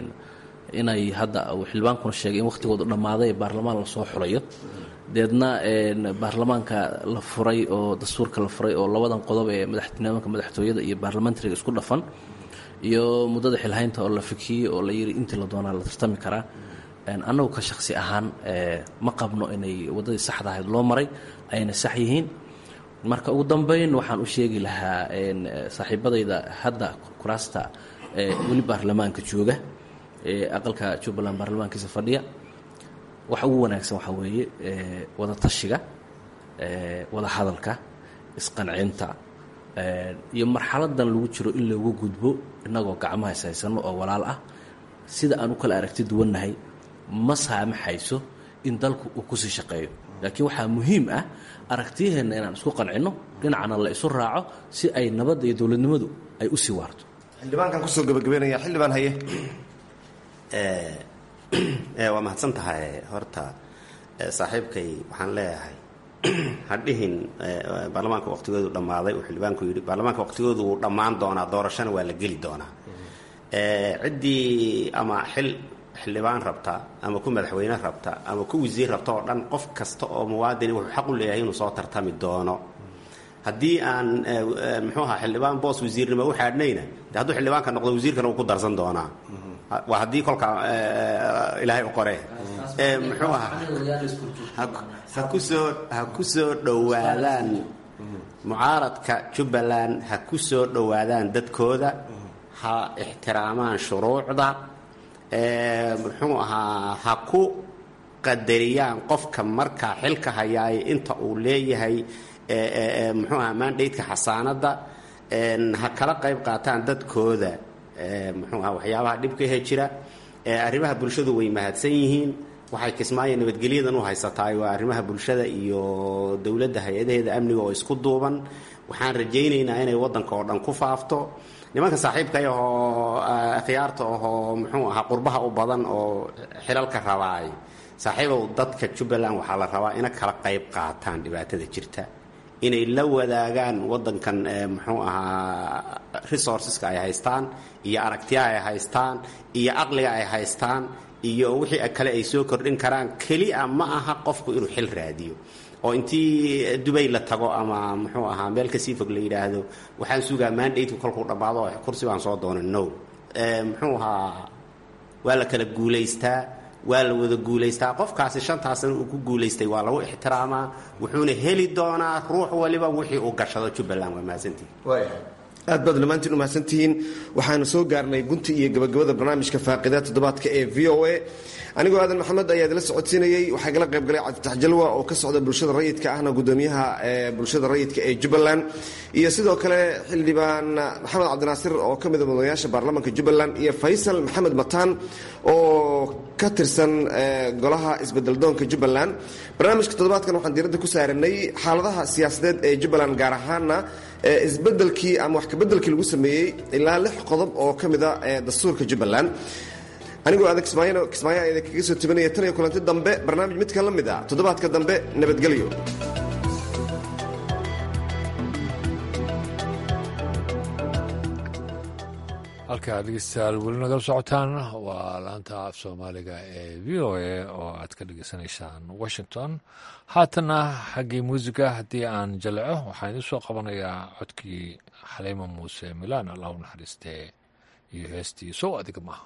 inay hadda uu xildhibaankuna sheegay in wakhtigoodu dhammaaday baarlamaan lasoo xulayo deedna baarlamaanka la furay oo dastuurka la furay oo labadan qodob ee madaxnimaanka madaxtooyada iyo baarlamentariga isku dhafan iyo muddada xilhaynta oo la fikiyey oo la yidhi intii la doonaa la tartami karaa annagu ka shaksi ahaan ma qabno inay waddadii saxda ahayd loo maray ayna sax yihiin marka ugu dambayn waxaan u sheegi lahaa saaxiibadayda hadda kuraasta weli baarlamaanka jooga ee aqalka jubbaland baarlamaankiisa fadhiya waxa ugu wanaagsan waxaa weeye wada tashiga wada hadalka isqancinta iyo marxaladan lagu jiro in loogu gudbo innagoo gacmaha ishaysano oo walaal ah sida aan u kala aragti duwannahay ma saamaxayso in dalku uu kusii shaqeeyo laakiin waxaa muhiim ah aragtiyaheenna inaan isku qancinno dhinacna la isu raaco si ay nabadda iyo dowladnimadu ay u sii waarto xildhibaankan kusoo gabagabeynaya xildhibaan haye waa mahadsan tahay horta saaxiibkay waxaan leeyahay hadhihin baarlamaanka waqtigoodu dhammaaday uu xildhibaanku yidhi baarlamaanka waqtigoodu wuu dhammaan doonaa doorashana waa la geli doonaa ciddii ama xil xildhibaan rabta ama ku madaxweyne rabta ama ku wasiir rabta oo dhan qof kasta oo muwaadini wuxuu xaq u leeyahay inuu soo tartami doono haddii aan muxuu ahaa xildhibaan boos wasiirnimo u xaadhnayna de hadduu xildhibaanka noqdo wasiirkana wuu ku darsan doonaa waa haddii kolka ilaahay u qore muxuu ahaa ha kusoo ha ku soo dhowaadaan mucaaradka jubbaland ha ku soo dhowaadaan dadkooda ha ixtiraamaan shuruucda muxuu ahaa ha ku qadariyaan qofka markaa xilka hayaay inta uu leeyahay muxuu ahaa mandateka xasaanadda ha kala qayb qaataan dadkooda muxuu aha waxyaabaha dhibka he jira arrimaha bulshadu way mahadsan yihiin waxay kismaayo nabadgelyadan u haysataay waa arrimaha bulshada iyo dowladda hay-adaheeda amniga oo isku duuban waxaan rajaynaynaa inay waddanka oo dhan ku faafto nimanka saaxiibkay ahoo akhyaarta ahoo muxuu ahaa qurbaha u badan oo xilalka rabaay saaxiibow dadka jubbaland waxaa la rabaa ina kala qayb qaataan dhibaatada jirta inay la wadaagaan waddankan muxuu ahaa resourceska ay haystaan iyo aragtiyaha ay haystaan iyo caqliga ay haystaan iyo wixii kale ay soo kordhin karaan kelia ma aha qofku inuu xil raadiyo oo intii dubay la tago ama muxuu ahaa meel kasii fog la yidhaahdo waxaan sugaa mandateka kolkuu dhammaado oo kursi baan soo doona no muxuu ahaa waa la kala guulaystaa waa la wada guulaystaa qofkaasi shantaa sana uu ku guulaystay waa lagu ixtiraamaa wuxuuna heli doonaa ruux waliba wixii uu gashado jubbaland waa mahadsantihi aad baad dhammaantiin u mahadsantihiin waxaanu soo gaarnay gunti iyo gabagabada barnaamijka faaqida toddobaadka ee v o a anigoo aadan maxamed ayaa idila socodsiinayey waxaa igala qayb galay cabditax jalwa oo ka socda bulshada rayidka ahna gudoomiyaha bulshada rayidka ee jubbaland iyo sidoo kale xildhibaan maxamed cabdinaasir oo ka mida mudanayaasha baarlamaanka jubbaland iyo faysal maxamed mataan oo ka tirsan golaha isbedeldoonka jubbaland barnaamijka toddobaadkan waxaan diiradda ku saaranay xaaladaha siyaasadeed ee jubbaland gaar ahaana isbedelkii ama wax kabedelkii lagu sameeyey ilaa lix qodob oo ka mida dastuurka jubbaland anigoo aadan kismaayo kismaayo idin kaga soo tabinaya tan iyo kulanti dambe barnaamij midka la mid a toddobaadka dambe nabadgelyo halkaa dhegeystayaal weli nagala socotaan waa laanta af soomaaliga ee v o a oo aad ka dhegeysanaysaan washington haatana xaggii muusiga haddii aan jaleco waxaan idiin soo qabanayaa codkii xaliima muuse milaan allah u naxariistee iyo heestii sow adiga maaha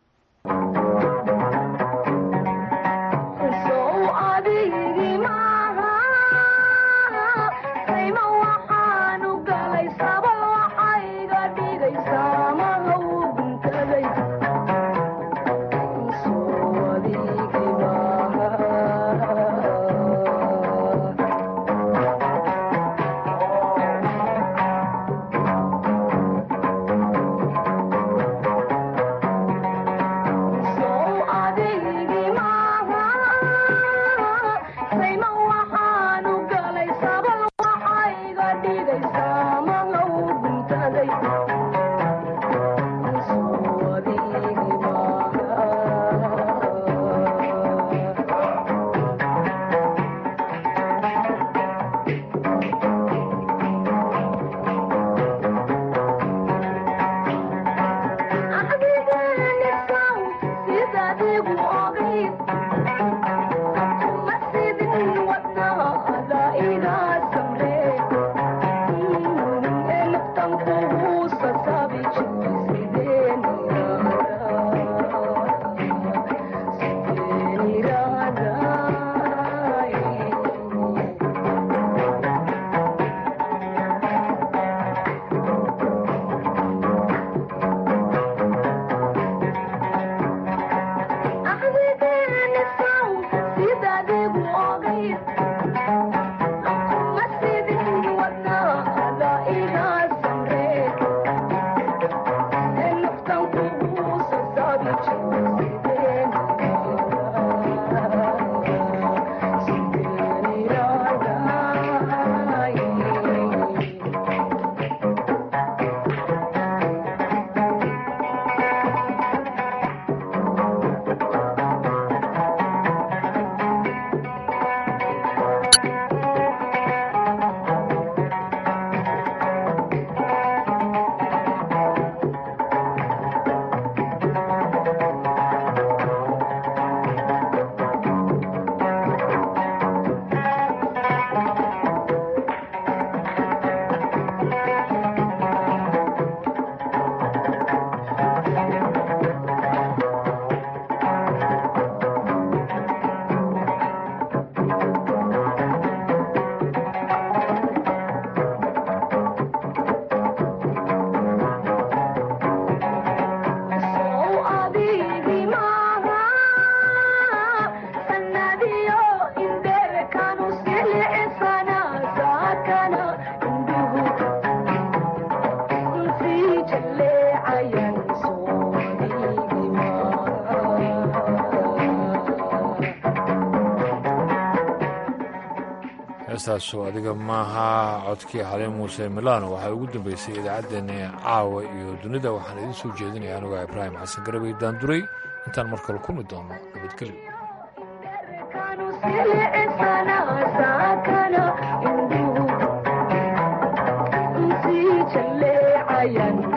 heestaasu adiga maaha codkii xaliin muuse milano waxaa ugu dambeysay idaacaddeenna caawa iyo dunida waxaan idiin soo jeedinaya anugaa ibraahim xasan garabay daanduray intaan mar kale kulmi doono nabadgelyo